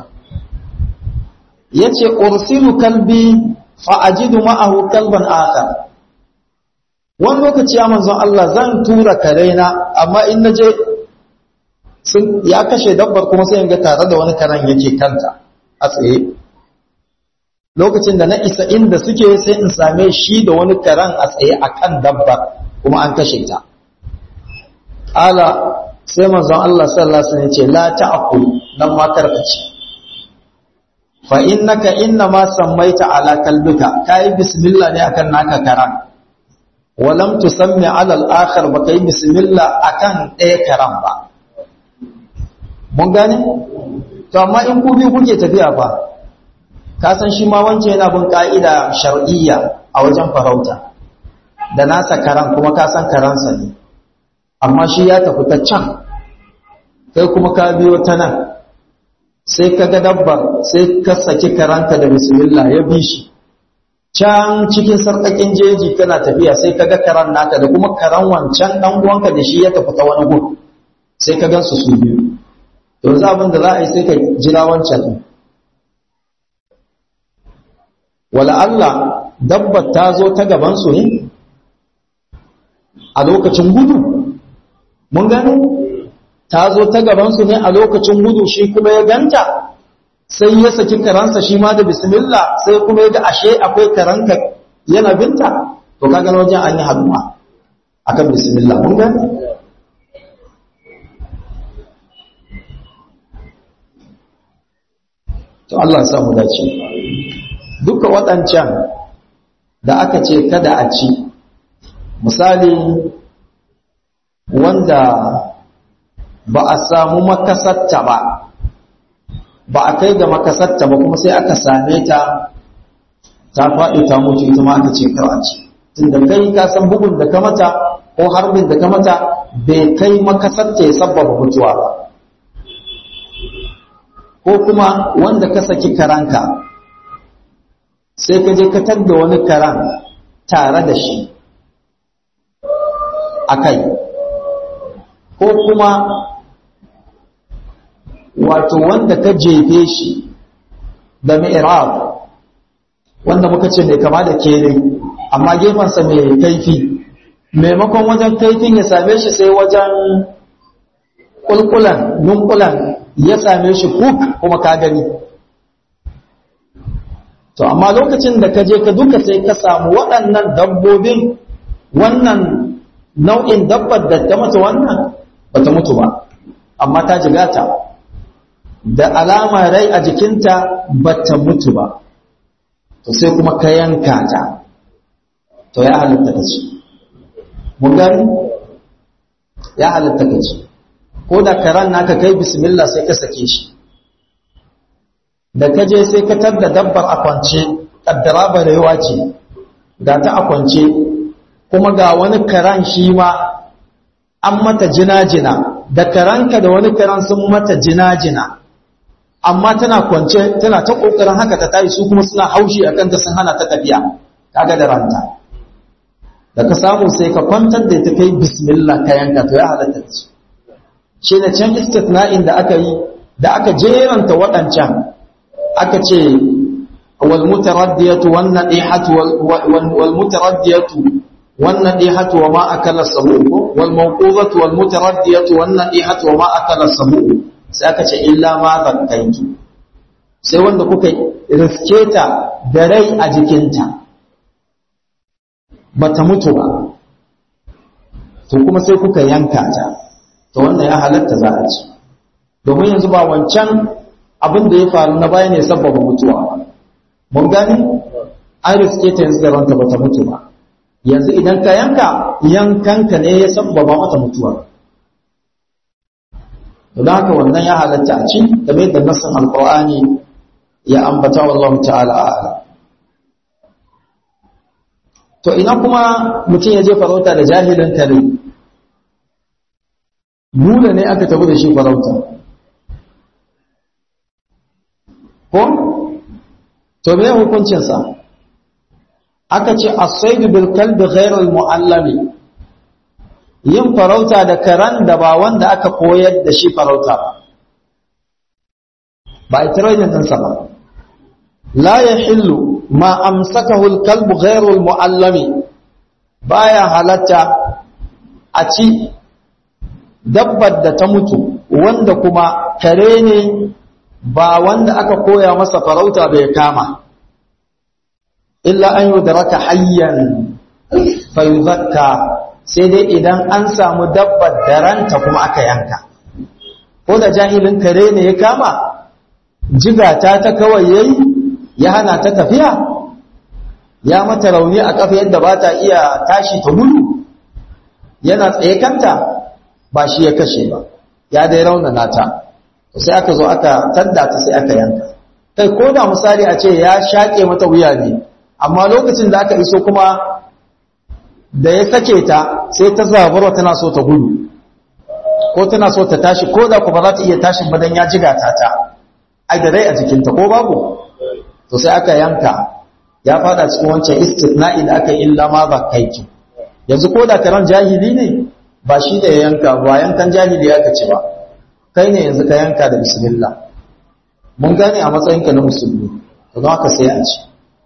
Speaker 1: yace ursilu kalbi fa ajidu ma'ahu kalban akhar wani lokaci ya manzon Allah zan tura karena amma in naje sun ya kashe dabbar kuma sai in ga tare da wani karen yake kanta a tsaye lokacin da na isa inda suke sai in same shi da wani karen a tsaye a kan dabbar kuma an kashe ta ala sai manzon Allah sallallahu alaihi wasallam ce la ta'kul nan ma karkace fa innaka inna ma sammaita ala kalbika kai bismillah ne akan naka karan walam tusammi ala al-akhar ba kai bismillah akan ɗaya karan ba mun gane to amma in ku biyu kuke tafiya fa ka san shi ma wance yana bin ka'ida shar'iyya a wajen farauta da nasa karan kuma ka san karansa ne amma shi ya tafi ta can kai kuma ka biyo ta nan sai ka ga dabbar sai ka saki karanta da bismillah ya bi shi can cikin sarƙaƙin jeji kana tafiya sai ka ga karan naka da kuma karan wancan ɗan uwanka da shi ya tafi ta wani gun sai ka gansu su biyu yanzu abin da za a yi sai ka jira wancan ɗin wala Allah dabbar ta zo ta gabansu ne a lokacin gudu mun gani ta zo ta gabansu ne a lokacin gudu shi kuma ya ganta sai ya saki karansa shi ma da bismillah sai kuma ya ga ashe akwai karanka yana binta to kaga wajen an yi haduwa akan bismillah mun gani to Allah ya samu dace duka waɗancan da aka ce kada a ci misali wanda ba a samu makasatta ba ba a kai ga makasatta ba kuma sai aka same ta ta faɗi ta mutu ita ma aka ce kar a ci tunda kai ka san bugun da ka mata ko harbin da ka mata bai kai makasatta ya sabbaba mutuwa ba ko kuma wanda ka saki karanka sai ka je ka tadda wani karan tare da shi a kai ko kuma wato wanda ka jefe shi da mi'rab wanda muka ce mai kama da kere amma gefensa mai kaifi maimakon wajen kaifin ya same shi sai wajen kulkulan nunkulan ya same shi kuk kuma ka gani to amma lokacin da ka je ka duka sai ka samu waɗannan dabbobin wannan nau'in dabbar da ta mutu wannan ba ta mutu ba amma ta jigata da alama rai a jikinta ba ta mutu ba to sai kuma ka yanka ta to ya halitta ka ci mun gani ya halitta ka ci ko da karan naka kai bismillah sai ka sake shi da ka je sai ka tadda dabbar a kwance kaddara ba da yawa ce ga ta a kwance kuma ga wani karan shi ma an mata jina-jina da karanka da wani karan sun mata jina-jina amma tana kwance tana ta kokarin haka ta tayi su kuma suna haushi a kanta sun hana ta tafiya kaga da ranta da ka samu sai ka kwantar da ta kai bismillah ka yanka to ya halatta ci shi ne can istitna'in da aka yi da aka jeranta waɗancan aka ce wal mutaraddiyatu wan nadihatu wal mutaraddiyatu wan nadihatu wa ma akala sabu wal mawquzatu wal mutaraddiyatu wan nadihatu wa ma akala sabu sai aka ce illa ma zakkaitu sai wanda kuka riske ta da rai a jikinta bata mutu ba to kuma sai kuka yanka ta to wannan ya halatta za a ci domin yanzu ba wancan abin da ya faru na baya ne sabbaba mutuwa ba mun gani an riske ta yanzu da ranta bata mutu ba yanzu idan ka yanka yankanka ne ya sabbaba mata mutuwa don haka wannan ya halatta a ci game da nassin alqur'ani ya ambata wallahu ta'ala a'ala to ina kuma mutum ya je farauta da jahilin kare nuna ne aka tafi da shi farauta ko to me hukuncinsa aka ce as-saydu bil kalbi ghayr al-mu'allami yin farauta da karan da ba wanda aka koyar da shi farauta ba ba a training ɗinsa ba la yahillu ma amsakahu al-kalbu ghayr al-mu'allami baya halatta a ci dabbar da ta mutu wanda kuma kare ne ba wanda aka koya masa farauta bai kama illa an yudraka hayyan fayuzakka sai dai idan an samu dabbar da ranta kuma aka yanka ko da jahilin kare ne ya kama jigata ta kawai yayi ya hana ta tafiya ya mata rauni a kafa yadda ba ta iya tashi ta gudu yana tsaye kanta ba shi ya kashe ba ya dai raunana ta sai aka zo aka tadda ta sai aka yanka kai ko da misali a ce ya shaƙe mata wuya ne amma lokacin da aka iso kuma da ya sake ta sai ta zabarwa tana so ta gudu ko tana so ta tashi ko da kuma za ta iya tashin badan ya jiga ta ta ai da rai a jikinta ko babu to sai aka yanka ya fada cikin wancan istithna'i da aka illa ma ba kaiki yanzu ko da karan jahili ne ba shi da ya yanka ba yankan jahili aka ci ba kai ne yanzu ka yanka da bismillah mun gane a matsayinka na musulmi to don haka sai a ci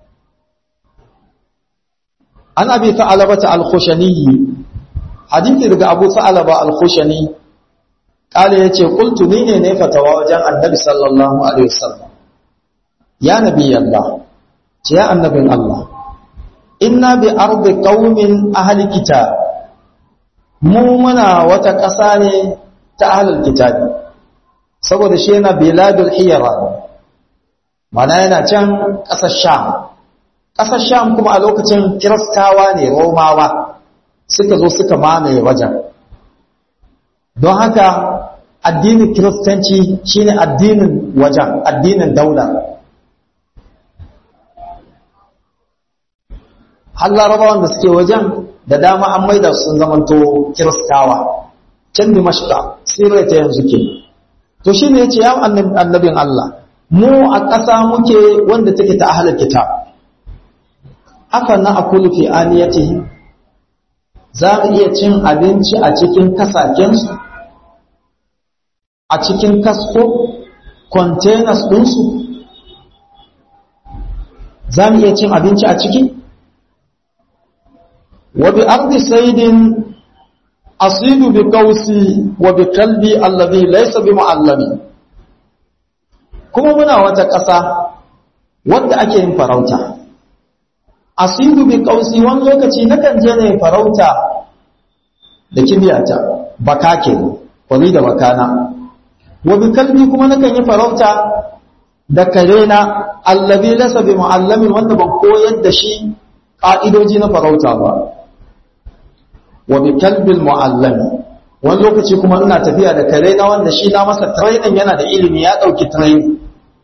Speaker 1: an abi ta'alabata al-khushani hadithi daga abu ta'alaba al-khushani kale yace qultu ni ne ne fatawa wajen annabi sallallahu alaihi wasallam ya nabi allah ce ya annabin allah inna bi ardi qaumin ahli kitab mu muna wata ƙasa ne ta ahlul kitabi saboda shi yana biladul hiyara mana yana can ƙasar sham ƙasar sham kuma a lokacin kiristawa ne romawa suka zo suka mamaye wajen don haka addinin kiristanci shine addinin wajen addinin daula har larabawan da suke wajen da dama an maida sun zamanto kiristawa can dimashka sirai ta yanzu ke to shi ne ya ce ya annabin Allah mu a ƙasa muke wanda take ta ahalar kitab afa na akulu fi aniyatihi za mu iya cin abinci a cikin kasakensu a cikin kasko containers ɗinsu za mu iya cin abinci a ciki wa bi ardi saidin asidu bi kausi wa bi kalbi allazi laysa bi muallami kuma muna wata ƙasa wadda ake yin farauta asidu bi kausi wani lokaci nakan je ne farauta da kibiyata baka ke kwari da bakana wa bi kalbi kuma nakan yi farauta da karena allazi laysa bi muallamin wanda ban koyar da shi ka'idoji na farauta ba wa bi kalbil muallami wani lokaci kuma ina tafiya da karena wanda shi na masa training yana da ilimi ya dauki training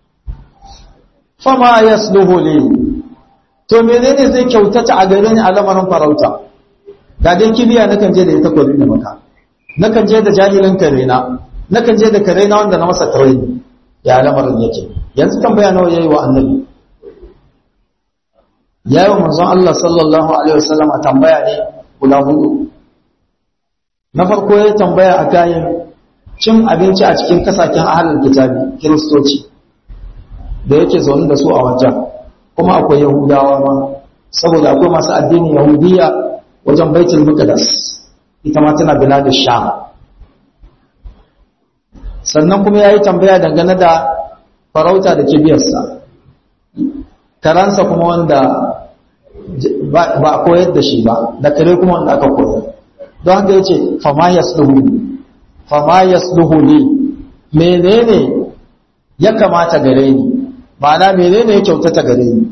Speaker 1: fama yasluhu li to menene zai kyautata a gare ni a lamarin farauta ga dai kibiya nakan je da ita kwari da maka nakan je da jahilin karena nakan je da karena wanda na masa training ya lamarin yake yanzu tambaya nawa yayi wa annabi yayi wa manzon Allah sallallahu alaihi wasallam a tambaya ne guda hudu na farko ya tambaya a kayan cin abinci a cikin kasaken ahalin kitabi kiristoci da yake zaune da su a wajen kuma akwai yahudawa ma saboda akwai masu addinin yahudiya wajen baitul muqaddas ita ma tana bilad sham sannan kuma yayi tambaya dangane da farauta da kibiyarsa karansa kuma wanda ba a koyar da shi ba da kare kuma wanda aka koyar don haka yace fama yasluhu fama yasluhu li menene ya kamata gare ni ma'ana menene ya kyautata gare ni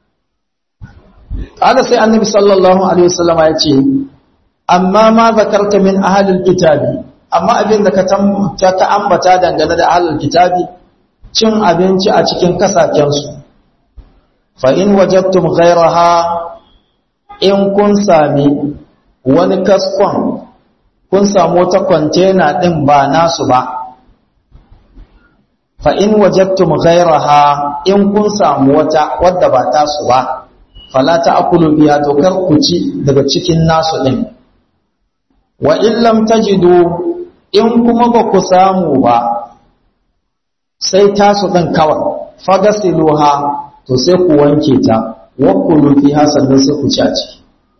Speaker 1: kada sai annabi sallallahu alaihi wasallama ya ce amma ma zakarta min ahlil kitabi amma abin da ka ta ambata dangane da ahlul kitabi cin abinci a cikin kasaken su fa in wajadtum ghayraha in kun sami wani kaskon kun samu wata kwantena din ba nasu ba fa in wajadtum ghayraha in kun samu wata wadda ba tasu ba fala ta'kulu biha to kar ku ci daga cikin nasu din wa in lam tajidu in kuma ba ku samu ba sai tasu din kawai fagasiluha to sai ku wanke ta wa kulu fiha sannan sai ku ci a ciki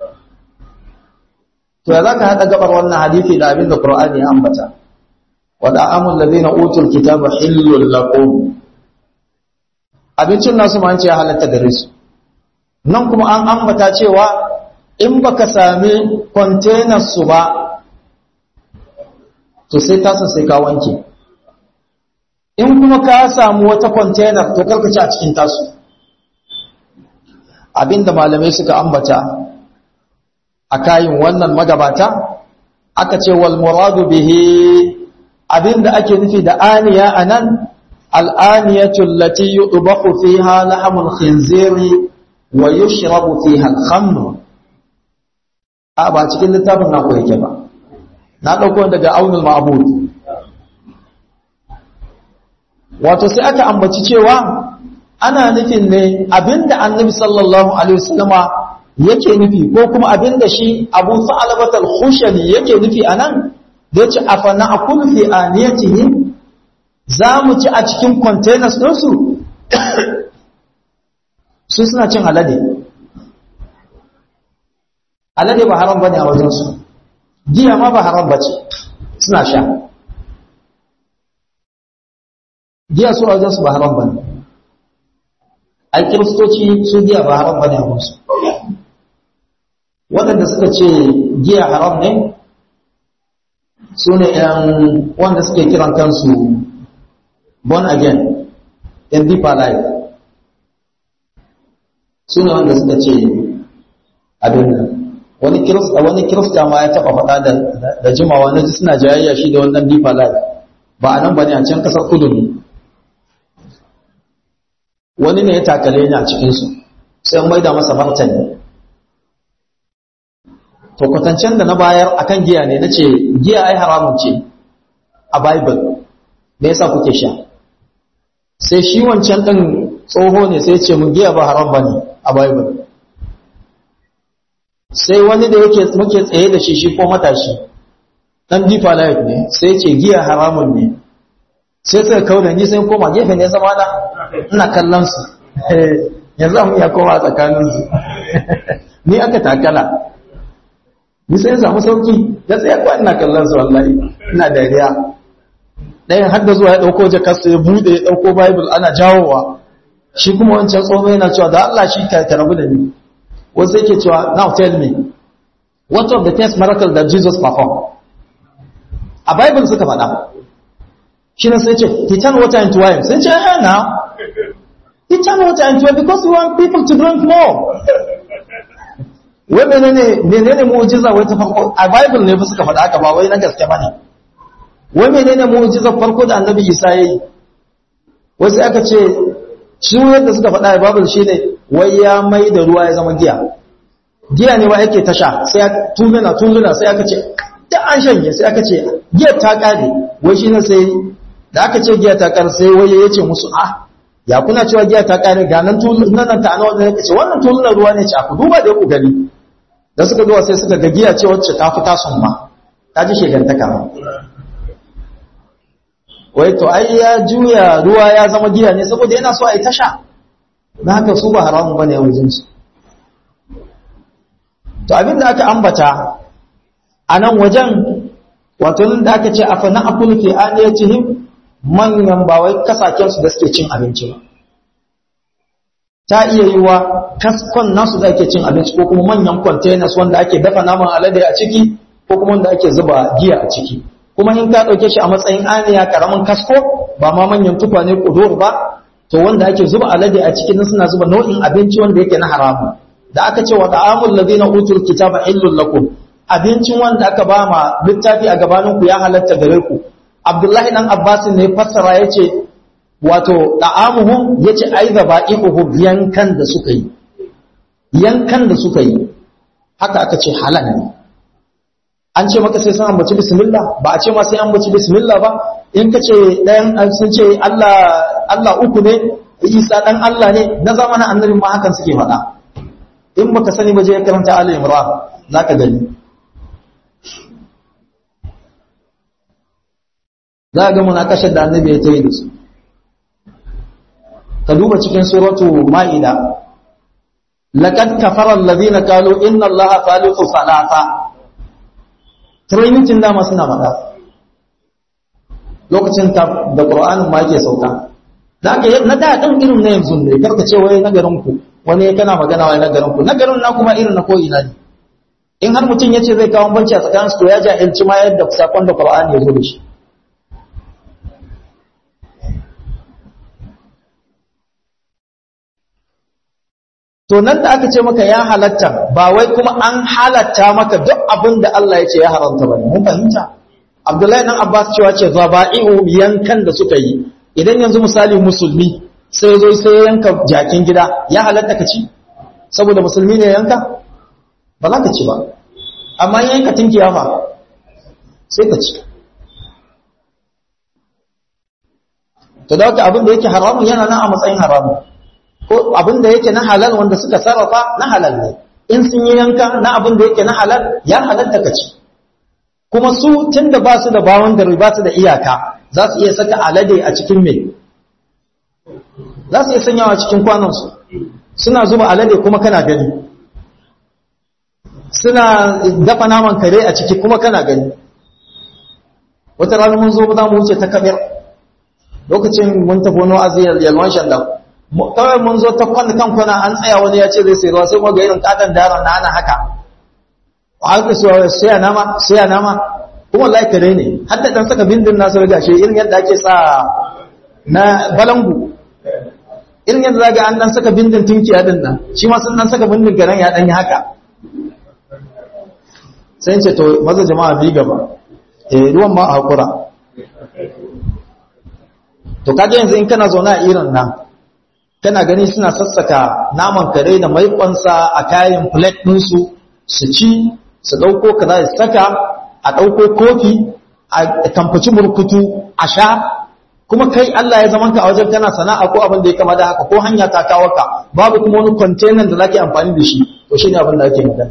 Speaker 1: to ya zaka hada gabar wannan hadisi da abin da Qur'ani ya ambata wa da'amul ladina utul kitaba hillul lakum abincin nasu ma an ce halatta gare su nan kuma an ambata cewa in baka sami container su ba to sai tasa sai ka wanke in kuma ka samu wata container to karka ci a cikin tasu abinda malamai suka ambata a kayin wannan magabata aka ce wal muradu bihi abinda ake nufi da aniya anan al'aniyatu allati yudbahu fiha lahmul khinziri wa yushrabu fiha al-khamr a ba cikin littafin na yake ba na dauko daga aunul ma'bud wato sai aka ambaci cewa ana nufin ne abinda annabi sallallahu alaihi wasallama yake nufi ko kuma abinda shi abu sa'alabat al-khushani yake nufi anan da yace afana akul fi aniyatihi za mu ci a cikin containers ɗinsu su suna cin alade alade ba haram bane a wajensu giya ma ba haram bace suna sha giya su a wajensu ba haram bane ai kiristoci su giya ba haram bane a wajensu waɗanda suka ce giya haram ne su ne ‘yan wanda suke kiran kansu born again in deeper life su ne wanda suka ce abin nan wani kirista wani kirista ma ya taba faɗa da da jimawa na ji suna jayayya shi da wannan deeper life ba a nan bane a can kasar kudu ne wani ne ya takale ni a cikin su sai mai da masa martani to kwatancen da na bayar akan giya ne nace giya ai haramun ce a bible me yasa kuke sha sai shi wancan din tsoho ne sai ce mun giya ba haram bane a bible sai wani da yake muke tsaye da shi shi ko matashi dan deeper life ne sai ce giya haramun ne sai suka kauna ni sai koma gefe ne zama na ina kallon su yanzu mu ya koma tsakanin su ni aka takala ni sai samu sauki ya tsaya ko ina kallon su wallahi ina dariya ɗayan har da zuwa ya ɗauko jakarsa ya buɗe ya ɗauko bible ana jawowa shi kuma wancan tsoho yana cewa da Allah shi ka rabu da ni wasu yake cewa now tell me what of the first miracle that Jesus performed a bible suka faɗa shi ne sai ce he turned water into wine sai ce eh na he turned water into wine because we want people to drink more wai menene menene mu'jiza wai ta farko a bible ne fa suka faɗa haka ba wai na gaske bane wai menene mu'jizar farko da annabi Isa yayi wai sai aka ce shi yadda suka faɗa a bible shine wai ya mai da ruwa ya zama giya giya ne wa yake tasha sai tuluna tuluna sai aka ce da an shanye sai aka ce giya ta kare wai shi ne sai da aka ce giya ta kare sai wai ya ce musu ah ya kuna cewa giya ta kare ga nan tulunan ta ana wanda ya ce wannan tulunan ruwa ne ce a ku duba da ku gani da suka zuwa sai suka ga giya ce wacce ta fi tasun ma ta ji shegantaka ma wai to ai ya juya ruwa ya zama giya ne saboda yana so a yi tasha na haka su ba haramun bane a wajensu to abinda aka ambata a nan wajen wato nan da aka ce a fana akul fi aniyatihim manyan ba wai kasaken su da suke cin abinci ba ta iya yi wa kaskon nasu da ake cin abinci ko kuma manyan containers wanda ake dafa naman alade a ciki ko kuma wanda ake zuba giya a ciki kuma in ka ɗauke shi a matsayin aniya karamin kasko ba ma manyan tukwane kudur ba to wanda ake zuba alade a cikin suna zuba nau'in abinci wanda yake na haramu da aka ce wa ta'amul ladina utul kitaba illul lakum abincin wanda aka ba ma littafi a gabanin ku ya halatta gare ku abdullahi dan abbas ne fassara yace wato ta'amuhum yace ai zaba'ihu yankan da suka yi yankan da suka yi haka aka ce halal ne an ce maka sai sun ambaci bismillah ba a ce ma sai an ambaci bismillah ba in ka ce ɗayan sun ce Allah Allah uku ne Isa dan Allah ne na zamanin annabi ma hakan suke faɗa in baka sani ba je ya karanta Ali Imran zaka gani za ga munakashar da annabi ya tayi da su ka duba cikin suratu Ma'ida laqad kafara alladhina qalu inna Allaha thalithu thalatha training dama suna faɗa lokacin da ƙura'anin ma ke sauka da aka yi na da ɗin irin na yanzu ne karka ce wai na garinku wani kana magana wai na garinku na garin na kuma irin na ko'ina ne in har mutum ya ce zai kawo banci a tsakanin su to ya jahilci ma yadda sakon da ƙura'ani ya zo da shi to nan da aka ce maka ya halatta ba wai kuma an halatta maka duk abin da Allah ya ce ya haramta ba mun fahimta Abdullahi dan Abbas cewa ce zaba'i'u yankan da suka yi idan yanzu misali musulmi sai zo sai ya yanka jakin gida ya halatta ka ci saboda musulmi ne yanka ba za ka ci ba amma yanka tinkiya fa sai ka ci to da haka abin da yake haramun yana nan a matsayin haramun ko abin da yake na halal wanda suka sarrafa na halal ne in sun yi yanka na abin da yake na halal ya halatta ka ci kuma su tun da ba su da bawon gari ba su da iyaka za su iya saka alade a cikin mai za su iya sanyawa cikin kwanansu suna zuba alade kuma kana gani suna dafa naman kare a ciki kuma kana gani wata rana mun zo za mu wuce ta kabir lokacin mun tafi wani wa'azi yalwan shandan kawai mun zo ta kwana kan kwana an tsaya wani ya ce zai sai ruwa sai kuma ga irin katon daren na ana haka haka su sai nama sai nama kuma wallahi kare ne har da dan saka bindin nasu riga shi irin yadda ake sa na balangu irin yadda zaga an dan saka bindin tinki a din nan shi ma sun dan saka bindin karen ya dan yi haka sai ce to maza jama'a bi gaba eh ruwan ma a hakura to kaje yanzu in kana zaune a irin nan kana gani suna sassaka naman kare da maikonsa a kayan plate ɗinsu su ci su ɗauko kaza su saka a ɗauko kofi a kamfaci burkutu a sha kuma kai Allah ya zaman ka a wajen kana sana'a ko abin da ya kama da haka ko hanya ta kawo ka babu kuma wani container da zake amfani da shi to shine abin da ake magana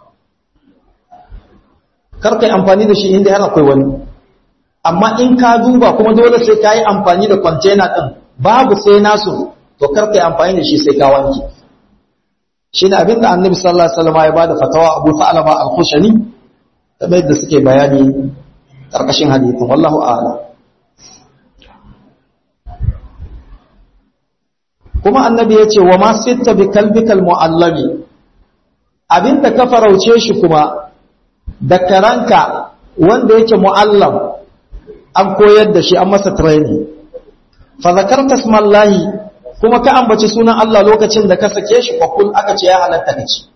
Speaker 1: kar kai amfani da shi inda har akwai wani amma in ka duba kuma dole sai ka yi amfani da container din babu sai nasu to kar kai amfani da shi sai ka wanke shine abin da Annabi sallallahu alaihi wasallam ya bada fatawa Abu Sa'laba al-Khushani kamar yadda suke bayani karkashin hadisin wallahu a'lam kuma annabi ya ce wa ma sitta bi kalbikal mu'allami abinda ka farauce shi kuma da karanka wanda yake mu'allam an koyar da shi an masa training fa zakarta smallahi kuma ka ambaci sunan Allah lokacin da ka sake shi fakul aka ce ya halatta ka ci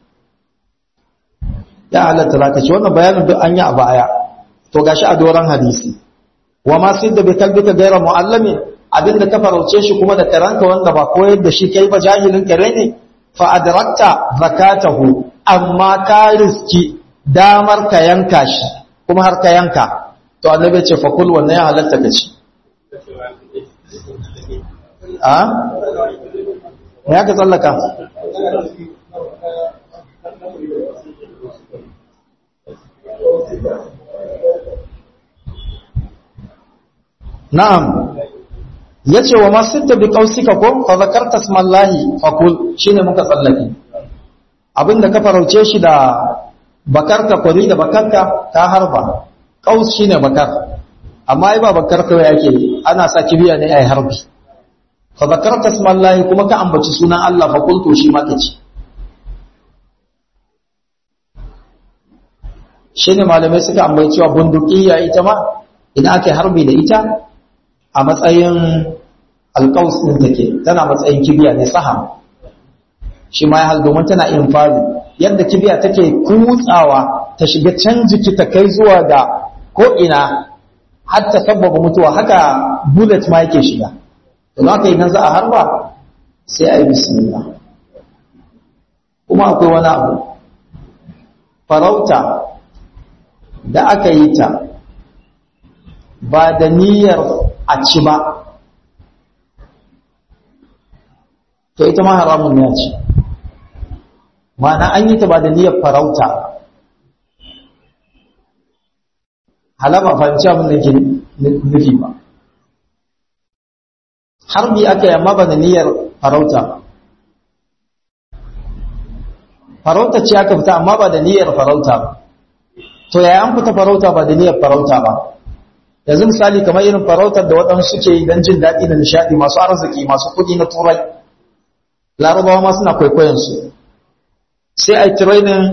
Speaker 1: ya halatta ka ci wannan bayanin duk an yi a baya to gashi a doran hadisi wa ma sitta bi kalbika gaira mu'allami abinda ka farauce shi kuma da karanka wanda ba koyar da shi kai ba jahilin kare ne fa adrakta zakatahu amma ka riski damar ka yanka shi kuma har ka yanka to annabi ya ce fa kul wannan ya halatta ka ci a ya ka tsallaka na'am yace wa masitta bi qausika ko fa zakarta smallahi fakul shine muka tsallake abinda ka farauce shi da bakarka kwari da bakarka ka harba qaus shine bakar amma ai ba bakar kawai yake ana sa kibiya ne ai harbi fa zakarta smallahi kuma ka ambaci sunan Allah fakul to shi ma kace shine malamai suka ambaci cewa bundukiya ita ma idan ake harbi da ita a matsayin alƙaus ɗin take tana matsayin kibiya ne saham shi ma ya hal domin tana infari yadda kibiya take kutsawa ta shiga can jiki ta kai zuwa ga ko'ina har ta sabbaba mutuwa haka bullet ma yake shiga don haka idan za a harba sai a yi bismillah kuma akwai wani abu farauta da aka yi ta ba da niyyar a ci ba to ita ma haramun ya ce ma'ana an yi ta ba da niyyar farauta halama fahimci abin da ke nufi ba harbi aka yi amma ba da niyyar farauta ba farauta ce aka fita amma ba da niyyar farauta ba to yaya an fita farauta ba da niyyar farauta ba yanzu misali kamar irin farautar da waɗansu suke yi don jin daɗi da nishaɗi masu arziki masu kuɗi na turai larabawa ma suna kwaikwayon su sai a yi training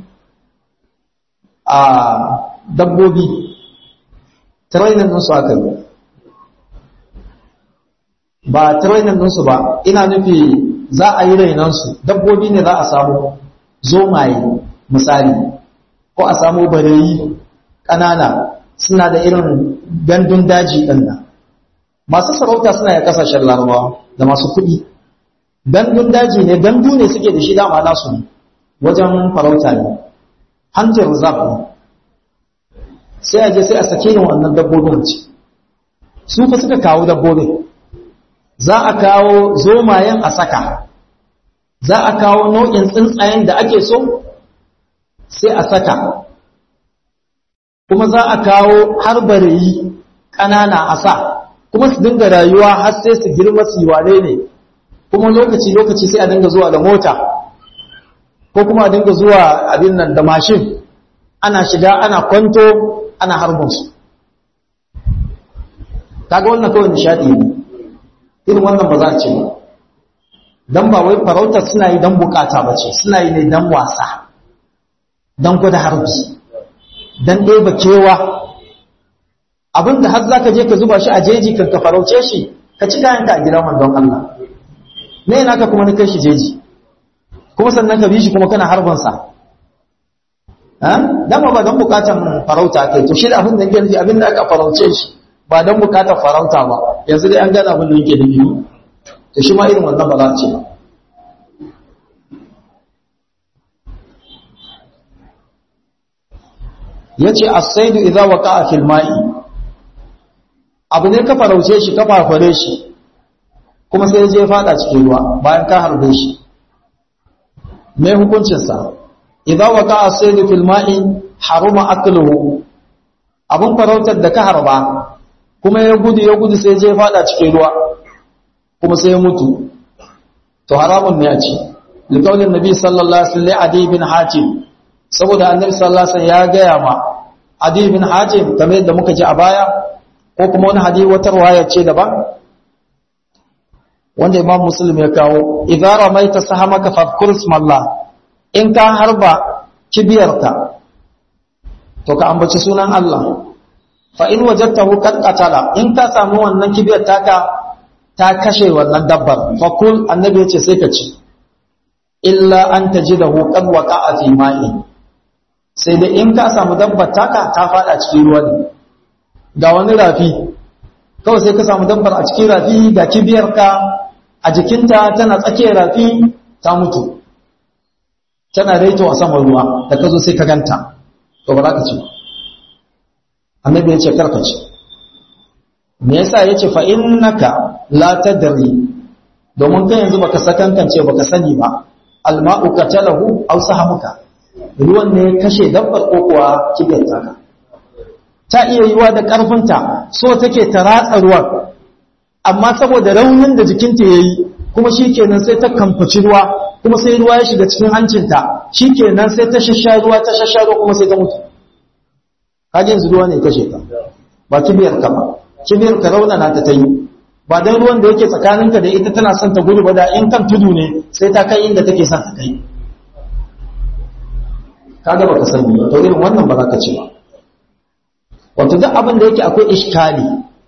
Speaker 1: a dabbobi training ɗinsu aka yi ba training ɗinsu ba ina nufi za a yi rainansu dabbobi ne za a samu zomaye misali ko a samu bareyi ƙanana suna da irin gandun daji ɗin nan masu sarauta suna ya ƙasashen larabawa da masu kuɗi gandun daji ne gandu ne suke da shi dama nasu ne wajen farauta ne hantar reserve ne sai a je sai a sake yin wannan dabbobin ci su fa suka kawo dabbobin za a kawo zomayen a saka za a kawo nau'in tsuntsayen da ake so sai a saka kuma za a kawo har bareyi ƙanana a sa kuma su dinga rayuwa har sai su girma su wane ne kuma lokaci-lokaci sai a dinga zuwa da mota ko kuma a dinga zuwa abin nan da mashin ana shiga ana kwanto ana harbinsu kaga wannan kawai nishadi ne irin wannan ba za a ce ba don ba wai farautar suna yi don bukata ba ce suna yi ne don wasa don gwada harbi don ɗeba kewa abinda har za ka je ka zuba shi a jeji kan ka farauce shi ka ci kayanka a gida man don Allah ne yana ka kuma na kai shi jeji kuma sannan ka bi shi kuma kana harbansa dama ba don bukatan farauta kai to shi da abin da yake nufi abin da aka farauce shi ba don bukatar farauta ba yanzu dai an gane abin da yake nufi to shi ma irin wannan ba za a ce ba yace as-saydu idza waqa'a fil ma'i abu ne ka farauce shi ka fafare shi kuma sai je fada cikin ruwa bayan ka harbe shi me hukuncin sa idza waqa'a as-saydu fil ma'i haruma akluhu abun farautar da ka harba kuma ya gudu ya gudu sai je fada cikin ruwa kuma sai ya mutu to haramun ne a ci likaulin nabi sallallahu alaihi wasallam adi bin hatim saboda annabi sallallahu alaihi wasallam ya gaya ma adi bin hatim kamar yadda muka ji a baya ko kuma wani hadisi wata riwaya ce daban wanda imam muslim ya kawo idza ramaita sahamaka fadhkur ismallah in ka harba kibiyarka to ka ambaci sunan Allah fa in wajadtahu qad qatala in ka samu wannan kibiyar taka ta kashe wannan dabbar fa kul annabi yace sai ka ci illa an tajidahu qad waqa'a fi ma'i sai da in ka samu dabbar taka ta fada cikin ruwa ne ga wani rafi kawai sai ka samu dabbar a cikin rafi ga kibiyarka a jikinta tana tsakiyar rafi ta mutu tana raito a saman ruwa da ka zo sai ka ganta to ba za ka ci annabi ya ce karka ci me yasa ya ce fa innaka la tadri domin kai yanzu baka sakankance baka sani ba alma'u qatalahu aw sahamuka ruwan ne kashe dabbar ko kuwa kibiyar taka ta iya yiwa da karfinta so take ta ratsa ruwan amma saboda raunin da jikinta yayi kuma shikenan sai ta kamfaci ruwa kuma sai ruwa ya shiga cikin hancinta shikenan sai ta shasha ruwa ta shasha ruwa kuma sai ta mutu kaje yanzu ruwa ne kashe ta ba kibiyar ka ba kibiyar ka raunana ta ta yi ba dan ruwan da yake tsakaninka da ita tana son ta gudu ba da in kan tudu ne sai ta kai inda take son ta kai kaga baka sani ba to irin wannan ba za ka ci ba wato duk abin da yake akwai iskali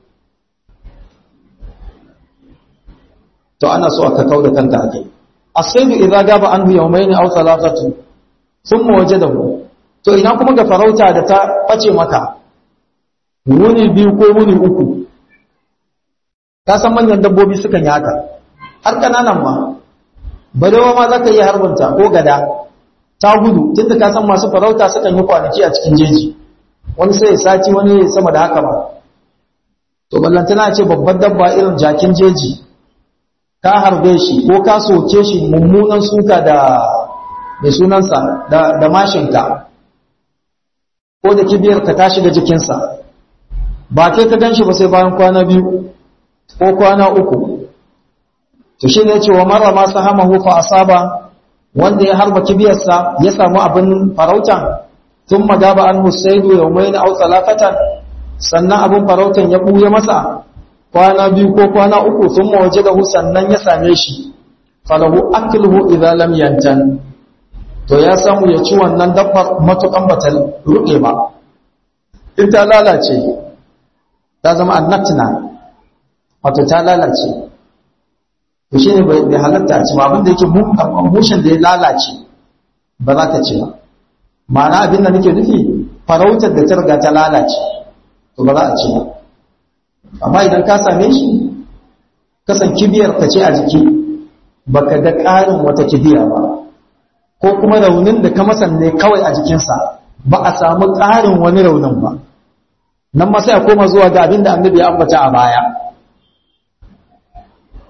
Speaker 1: to ana so aka kauda kanka akai asaidu idza gaba anhu yawmayn aw thalathatu thumma wajadahu to ina kuma ga farauta da ta bace maka wuni biyu ko wuni uku ka san manyan dabbobi sukan yi haka har kananan ma barewa ma za ka yi harbinta ko gada ta gudu tunda ka san masu farauta sukan yi kwanaki a cikin jeji wani sai ya sati wani ya sama da haka ba to ballantana ce babbar dabba irin jakin jeji ka harbe shi ko ka soke shi mummunan suka da mai sunansa da, da mashinka ko da kibiyarka ta shiga jikinsa ba kai ka gan shi ba sai bayan kwana biyu ko kwana uku to shi ne cewa mara masu hamahu fa asaba wanda ya harba kibiyarsa ya samu abin farautan tun magaba an husaidu ya mai na autsa lafatan sannan abin farautan ya ɓuya masa kwana biyu ko kwana uku sun mawaje da sannan ya same shi falahu akilhu idan lam yantan to ya samu ya ci wannan dabbar matukan bata ruɗe ba in ta lalace ta zama annatina wato ta lalace to shine bai halatta ci ba abinda yake mushin da ya lalace ba za ta ci ba ma'ana abin da nake nufi farautar da ta riga ta lalace to ba za a ci ba amma idan ka same shi kasan kibiyar ka ce a jiki baka ga ƙarin wata kibiya ba ko kuma raunin da ka masan ne kawai a jikinsa ba a samu ƙarin wani raunin ba nan ma sai a koma zuwa ga abin da annabi ya ambata a baya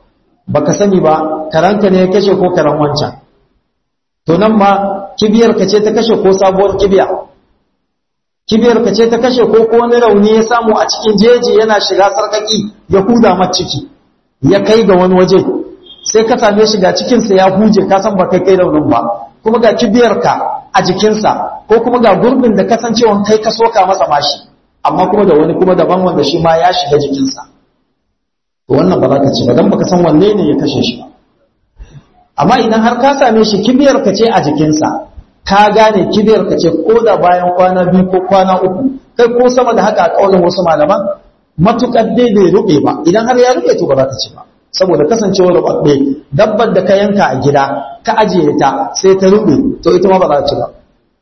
Speaker 1: baka sani ba karanka ne ya kashe ko karan wancan to nan ma kibiyar ka ce ta kashe ko sabuwar kibiya kibiyar ka ce ta kashe ko ko wani rauni ya samu a cikin jeji yana shiga sarkaki ya huda mat ciki ya kai ga wani waje sai ka same shi ga cikinsa ya huje ka san ba kai kai raunin ba kuma ga kibiyar ka a jikinsa ko kuma ga gurbin da kasancewan kai ka soka masa mashi amma kuma da wani kuma daban wanda shi ma ya shiga jikinsa to wannan ba za ka ci ba don baka san wanne ne ya kashe shi ba amma idan har ka same shi kibiyar ka ce a jikinsa ka gane kibiyar ka ce ko da bayan kwana biyu ko kwana uku kai ko sama da haka a kaulin wasu malaman matukar dai bai rube ba idan har ya rube to ba za ka ci ba saboda kasancewar rubabbe dabbar da ka yanka a gida ka ajiye ta sai ta rube to ita ma ba za ka ci ba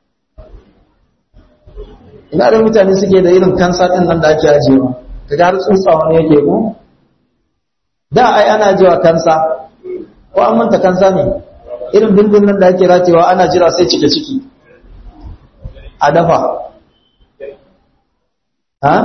Speaker 1: ina da mutane suke da irin kansa din nan da ake ajiyewa kaga har tsutsawa ne yake ko da ai ana jiwa kansa ko an manta kansa ne irin bindin nan da ake ratewa ana jira sai cike ciki a dafa ha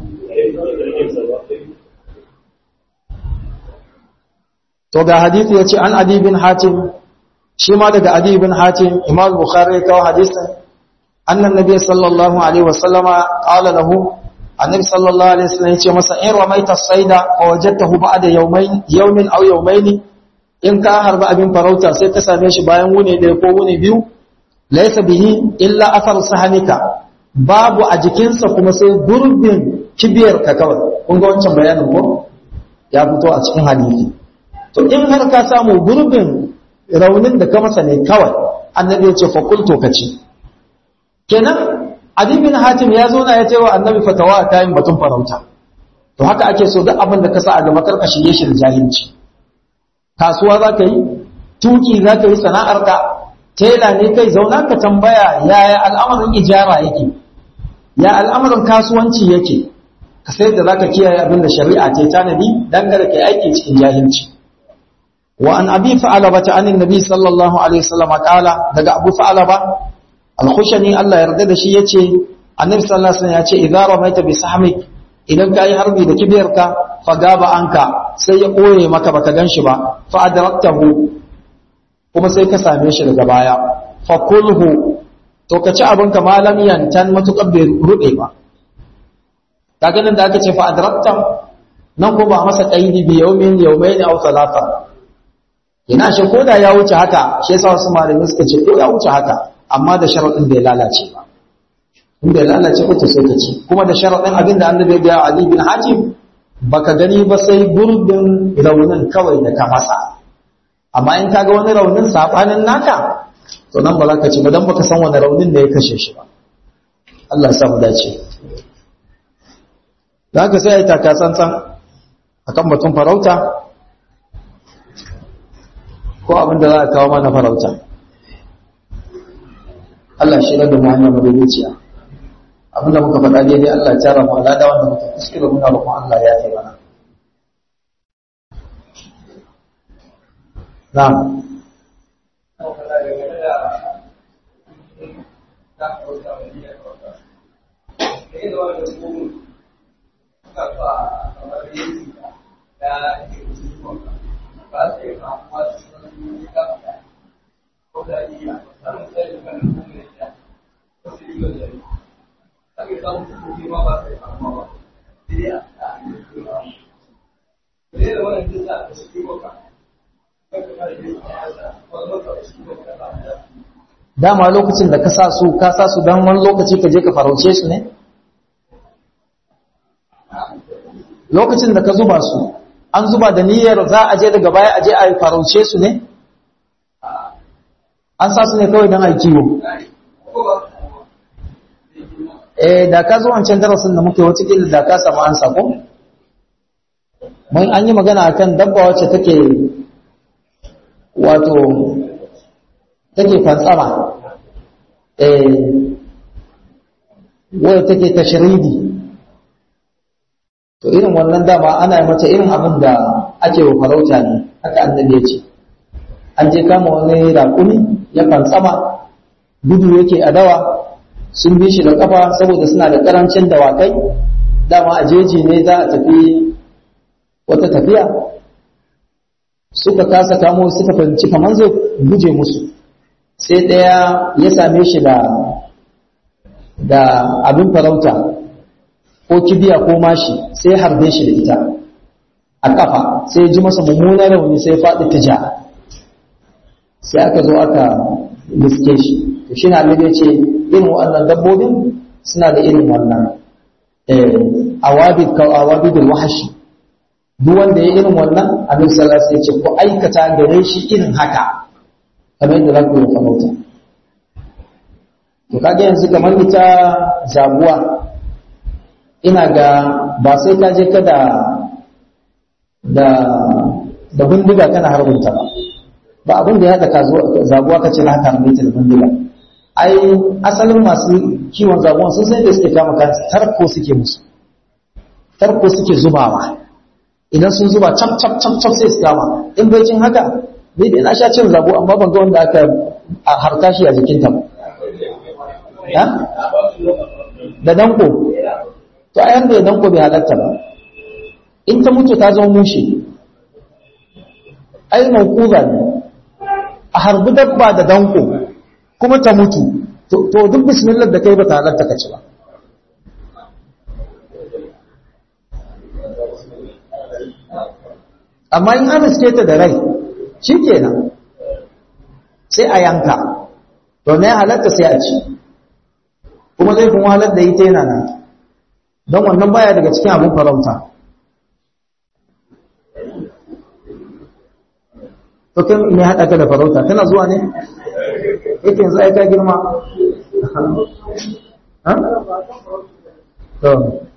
Speaker 1: to ga hadisi yace an adi bin hatim shi ma daga adi bin hatim imam bukhari kawo hadisin annan nabiy sallallahu alaihi wasallama qala lahu annabi sallallahu alaihi wasallam yace masa in ramaita saida fa wajadtahu ba'da yawmayn yawmin aw yawmayn in ka harba abin farauta sai ka same shi bayan wuni ɗaya ko wuni biyu laysa bihi illa athar sahanika babu a jikinsa kuma sai gurbin kibiyar ka kawai kun ga wancan bayanin ko ya fito a cikin hadisi to in har ka samu gurbin raunin da ka masa ne kawai annabi ya ce fa qultu kaci kenan adi bin hatim ya zo na ya ce wa annabi fatawa ta yin batun farauta to haka ake so duk abin da ka sa a gaba karka shige shi da jahilci kasuwa za ka yi tuki za ka yi sana'arka tela ne kai zauna ka tambaya yaya al'amarin ijara yake ya al'amarin kasuwanci yake ka sai da za ka kiyaye abin da shari'a ce tanadi dan kada ka aiki cikin jahilci wa an abi fa'alaba ta anin nabi sallallahu alaihi wasallam kala daga abu fa'alaba al-khushani Allah yarda da shi yace annabi sallallahu alaihi wasallam yace idza ramaita bi sahmik idan ka yi harbi da kibiyarka fa gaba anka sai ya koye maka baka ganshi ba fa adraktahu kuma sai ka same shi daga baya fa kulhu to ka ci abinka malam yantan matukar bai rube ba kaga nan da aka ce fa adrakta nan ko ba masa qaidi bi yawmin yawmayn aw thalatha ina shi koda ya wuce haka shi yasa wasu malamai suka ce ko ya wuce haka amma da sharadin bai lalace ba in bai lalace ko to sai ka ci kuma da sharadin abin da annabi ya ga Ali bin Hatim baka gani ba sai gurbin raunin kawai da ka masa amma in kaga wani raunin sabanin naka to nan ba za ka ci ba dan baka san wani raunin da ya kashe shi ba Allah ya samu dace da haka sai ai taka tsantsan akan batun farauta ko abin da za a kawo mana farauta Allah shi da mu hanya madaidaiciya abinda muka faɗa daidai Allah ya tara mu alada wanda muka kuskure muna roƙon Allah ya kai mana na'am dama lokacin da ka sa su ka sa su don wani lokaci ka je ka farauce su ne lokacin da ka zuba su an zuba da niyyar za a je daga baya a je a farauce su ne an sa su ne kawai don a kiwo eh da ka zo wancan darasin da muke wata kila da ka samu an sako mun an yi magana akan dabba wacce take wato take fantsama eh wadda take tashridi to irin wannan dama ana yi mata irin abin da ake wa farauta ne haka annabi ya ce an je kama wani raƙumi ya fantsama gudu yake a dawa sun bi shi da kafa saboda suna da ƙarancin dawakai dama a jeji ne za a tafi wata tafiya suka kasa kamo suka fahimci kamar zai guje musu sai ɗaya ya same shi da da abin farauta ko kibiya ko mashi sai harbe shi da ita a kafa sai ji masa mummunan rauni sai faɗi ta ja sai aka zo aka liske shi to shi na ya ce irin waɗannan dabbobin suna da irin wannan awabid ka awabidul wahashi duk wanda ya irin wannan abin sallah sai ce ku aikata gare shi irin haka kamar yadda za ku yi farauta to kaga yanzu kamar ita jaguwa ina ga ba sai ka je ka da da da bindiga kana harbinta ba ba abin da ya haɗa zaguwa ka ce na haka harbe ta da bindiga ai asalin masu kiwon zaguwan sun sai da suke kama kansu tarko suke musu tarko suke zubawa idan sun zuba cap cap cap cap sai su kama in bai cin haka ni dai na sha cin zago amma ban ga wanda aka harka shi a jikinta ba ya da danko to a yanda da danko bai halatta ba in ta mutu ta zama mushe ai maukuza ne a harbi dabba da danko kuma ta mutu to duk bismillah da kai ba ta halatta ka ci ba amma in an riske ta da rai shi kenan sai a yanka to ne halatta sai a ci kuma zai kuma halatta yi ta yana nan don wannan baya daga cikin abin farauta to kan ne haɗa ka da farauta tana zuwa ne yake yanzu aika girma to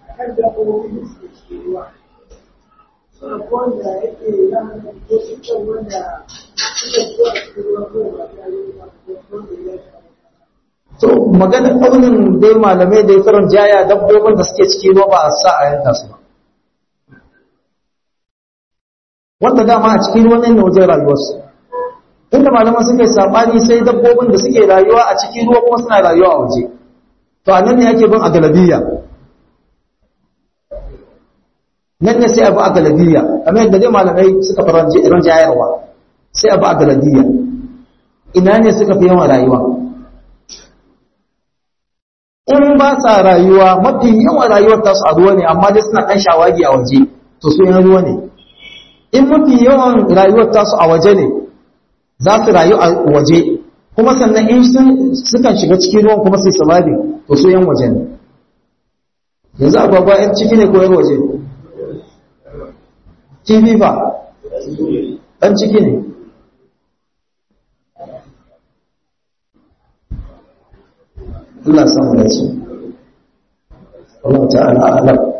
Speaker 1: to magana ƙaunin dai malamai da ya karon jaya dabbobin da suke ciki ruwa ba a sa a yanka su ba wanda dama a cikin ruwan ne wajen rayuwarsu inda malaman suke saɓani sai dabbobin da suke rayuwa a cikin ruwa kuma suna rayuwa a waje to a nan ne ake bin a galabiyya nan ne sai abu a galabiyya kamar yadda dai malamai suka fi ran jayarwa sai abu a galabiyya ina ne suka fi yawan rayuwa in ba sa rayuwa mafi yawan rayuwar tasu a ruwa ne amma dai suna kan shawagi a waje to su yan ruwa ne in mafi yawan rayuwar tasu a waje ne za su rayu a waje kuma sannan in sukan shiga cikin ruwan kuma sai sababi to su yan waje ne yanzu agwagwa yan ciki ne ko yan waje kifi ba ɗan ciki ne Allah samu da ce Allah ta'ala alam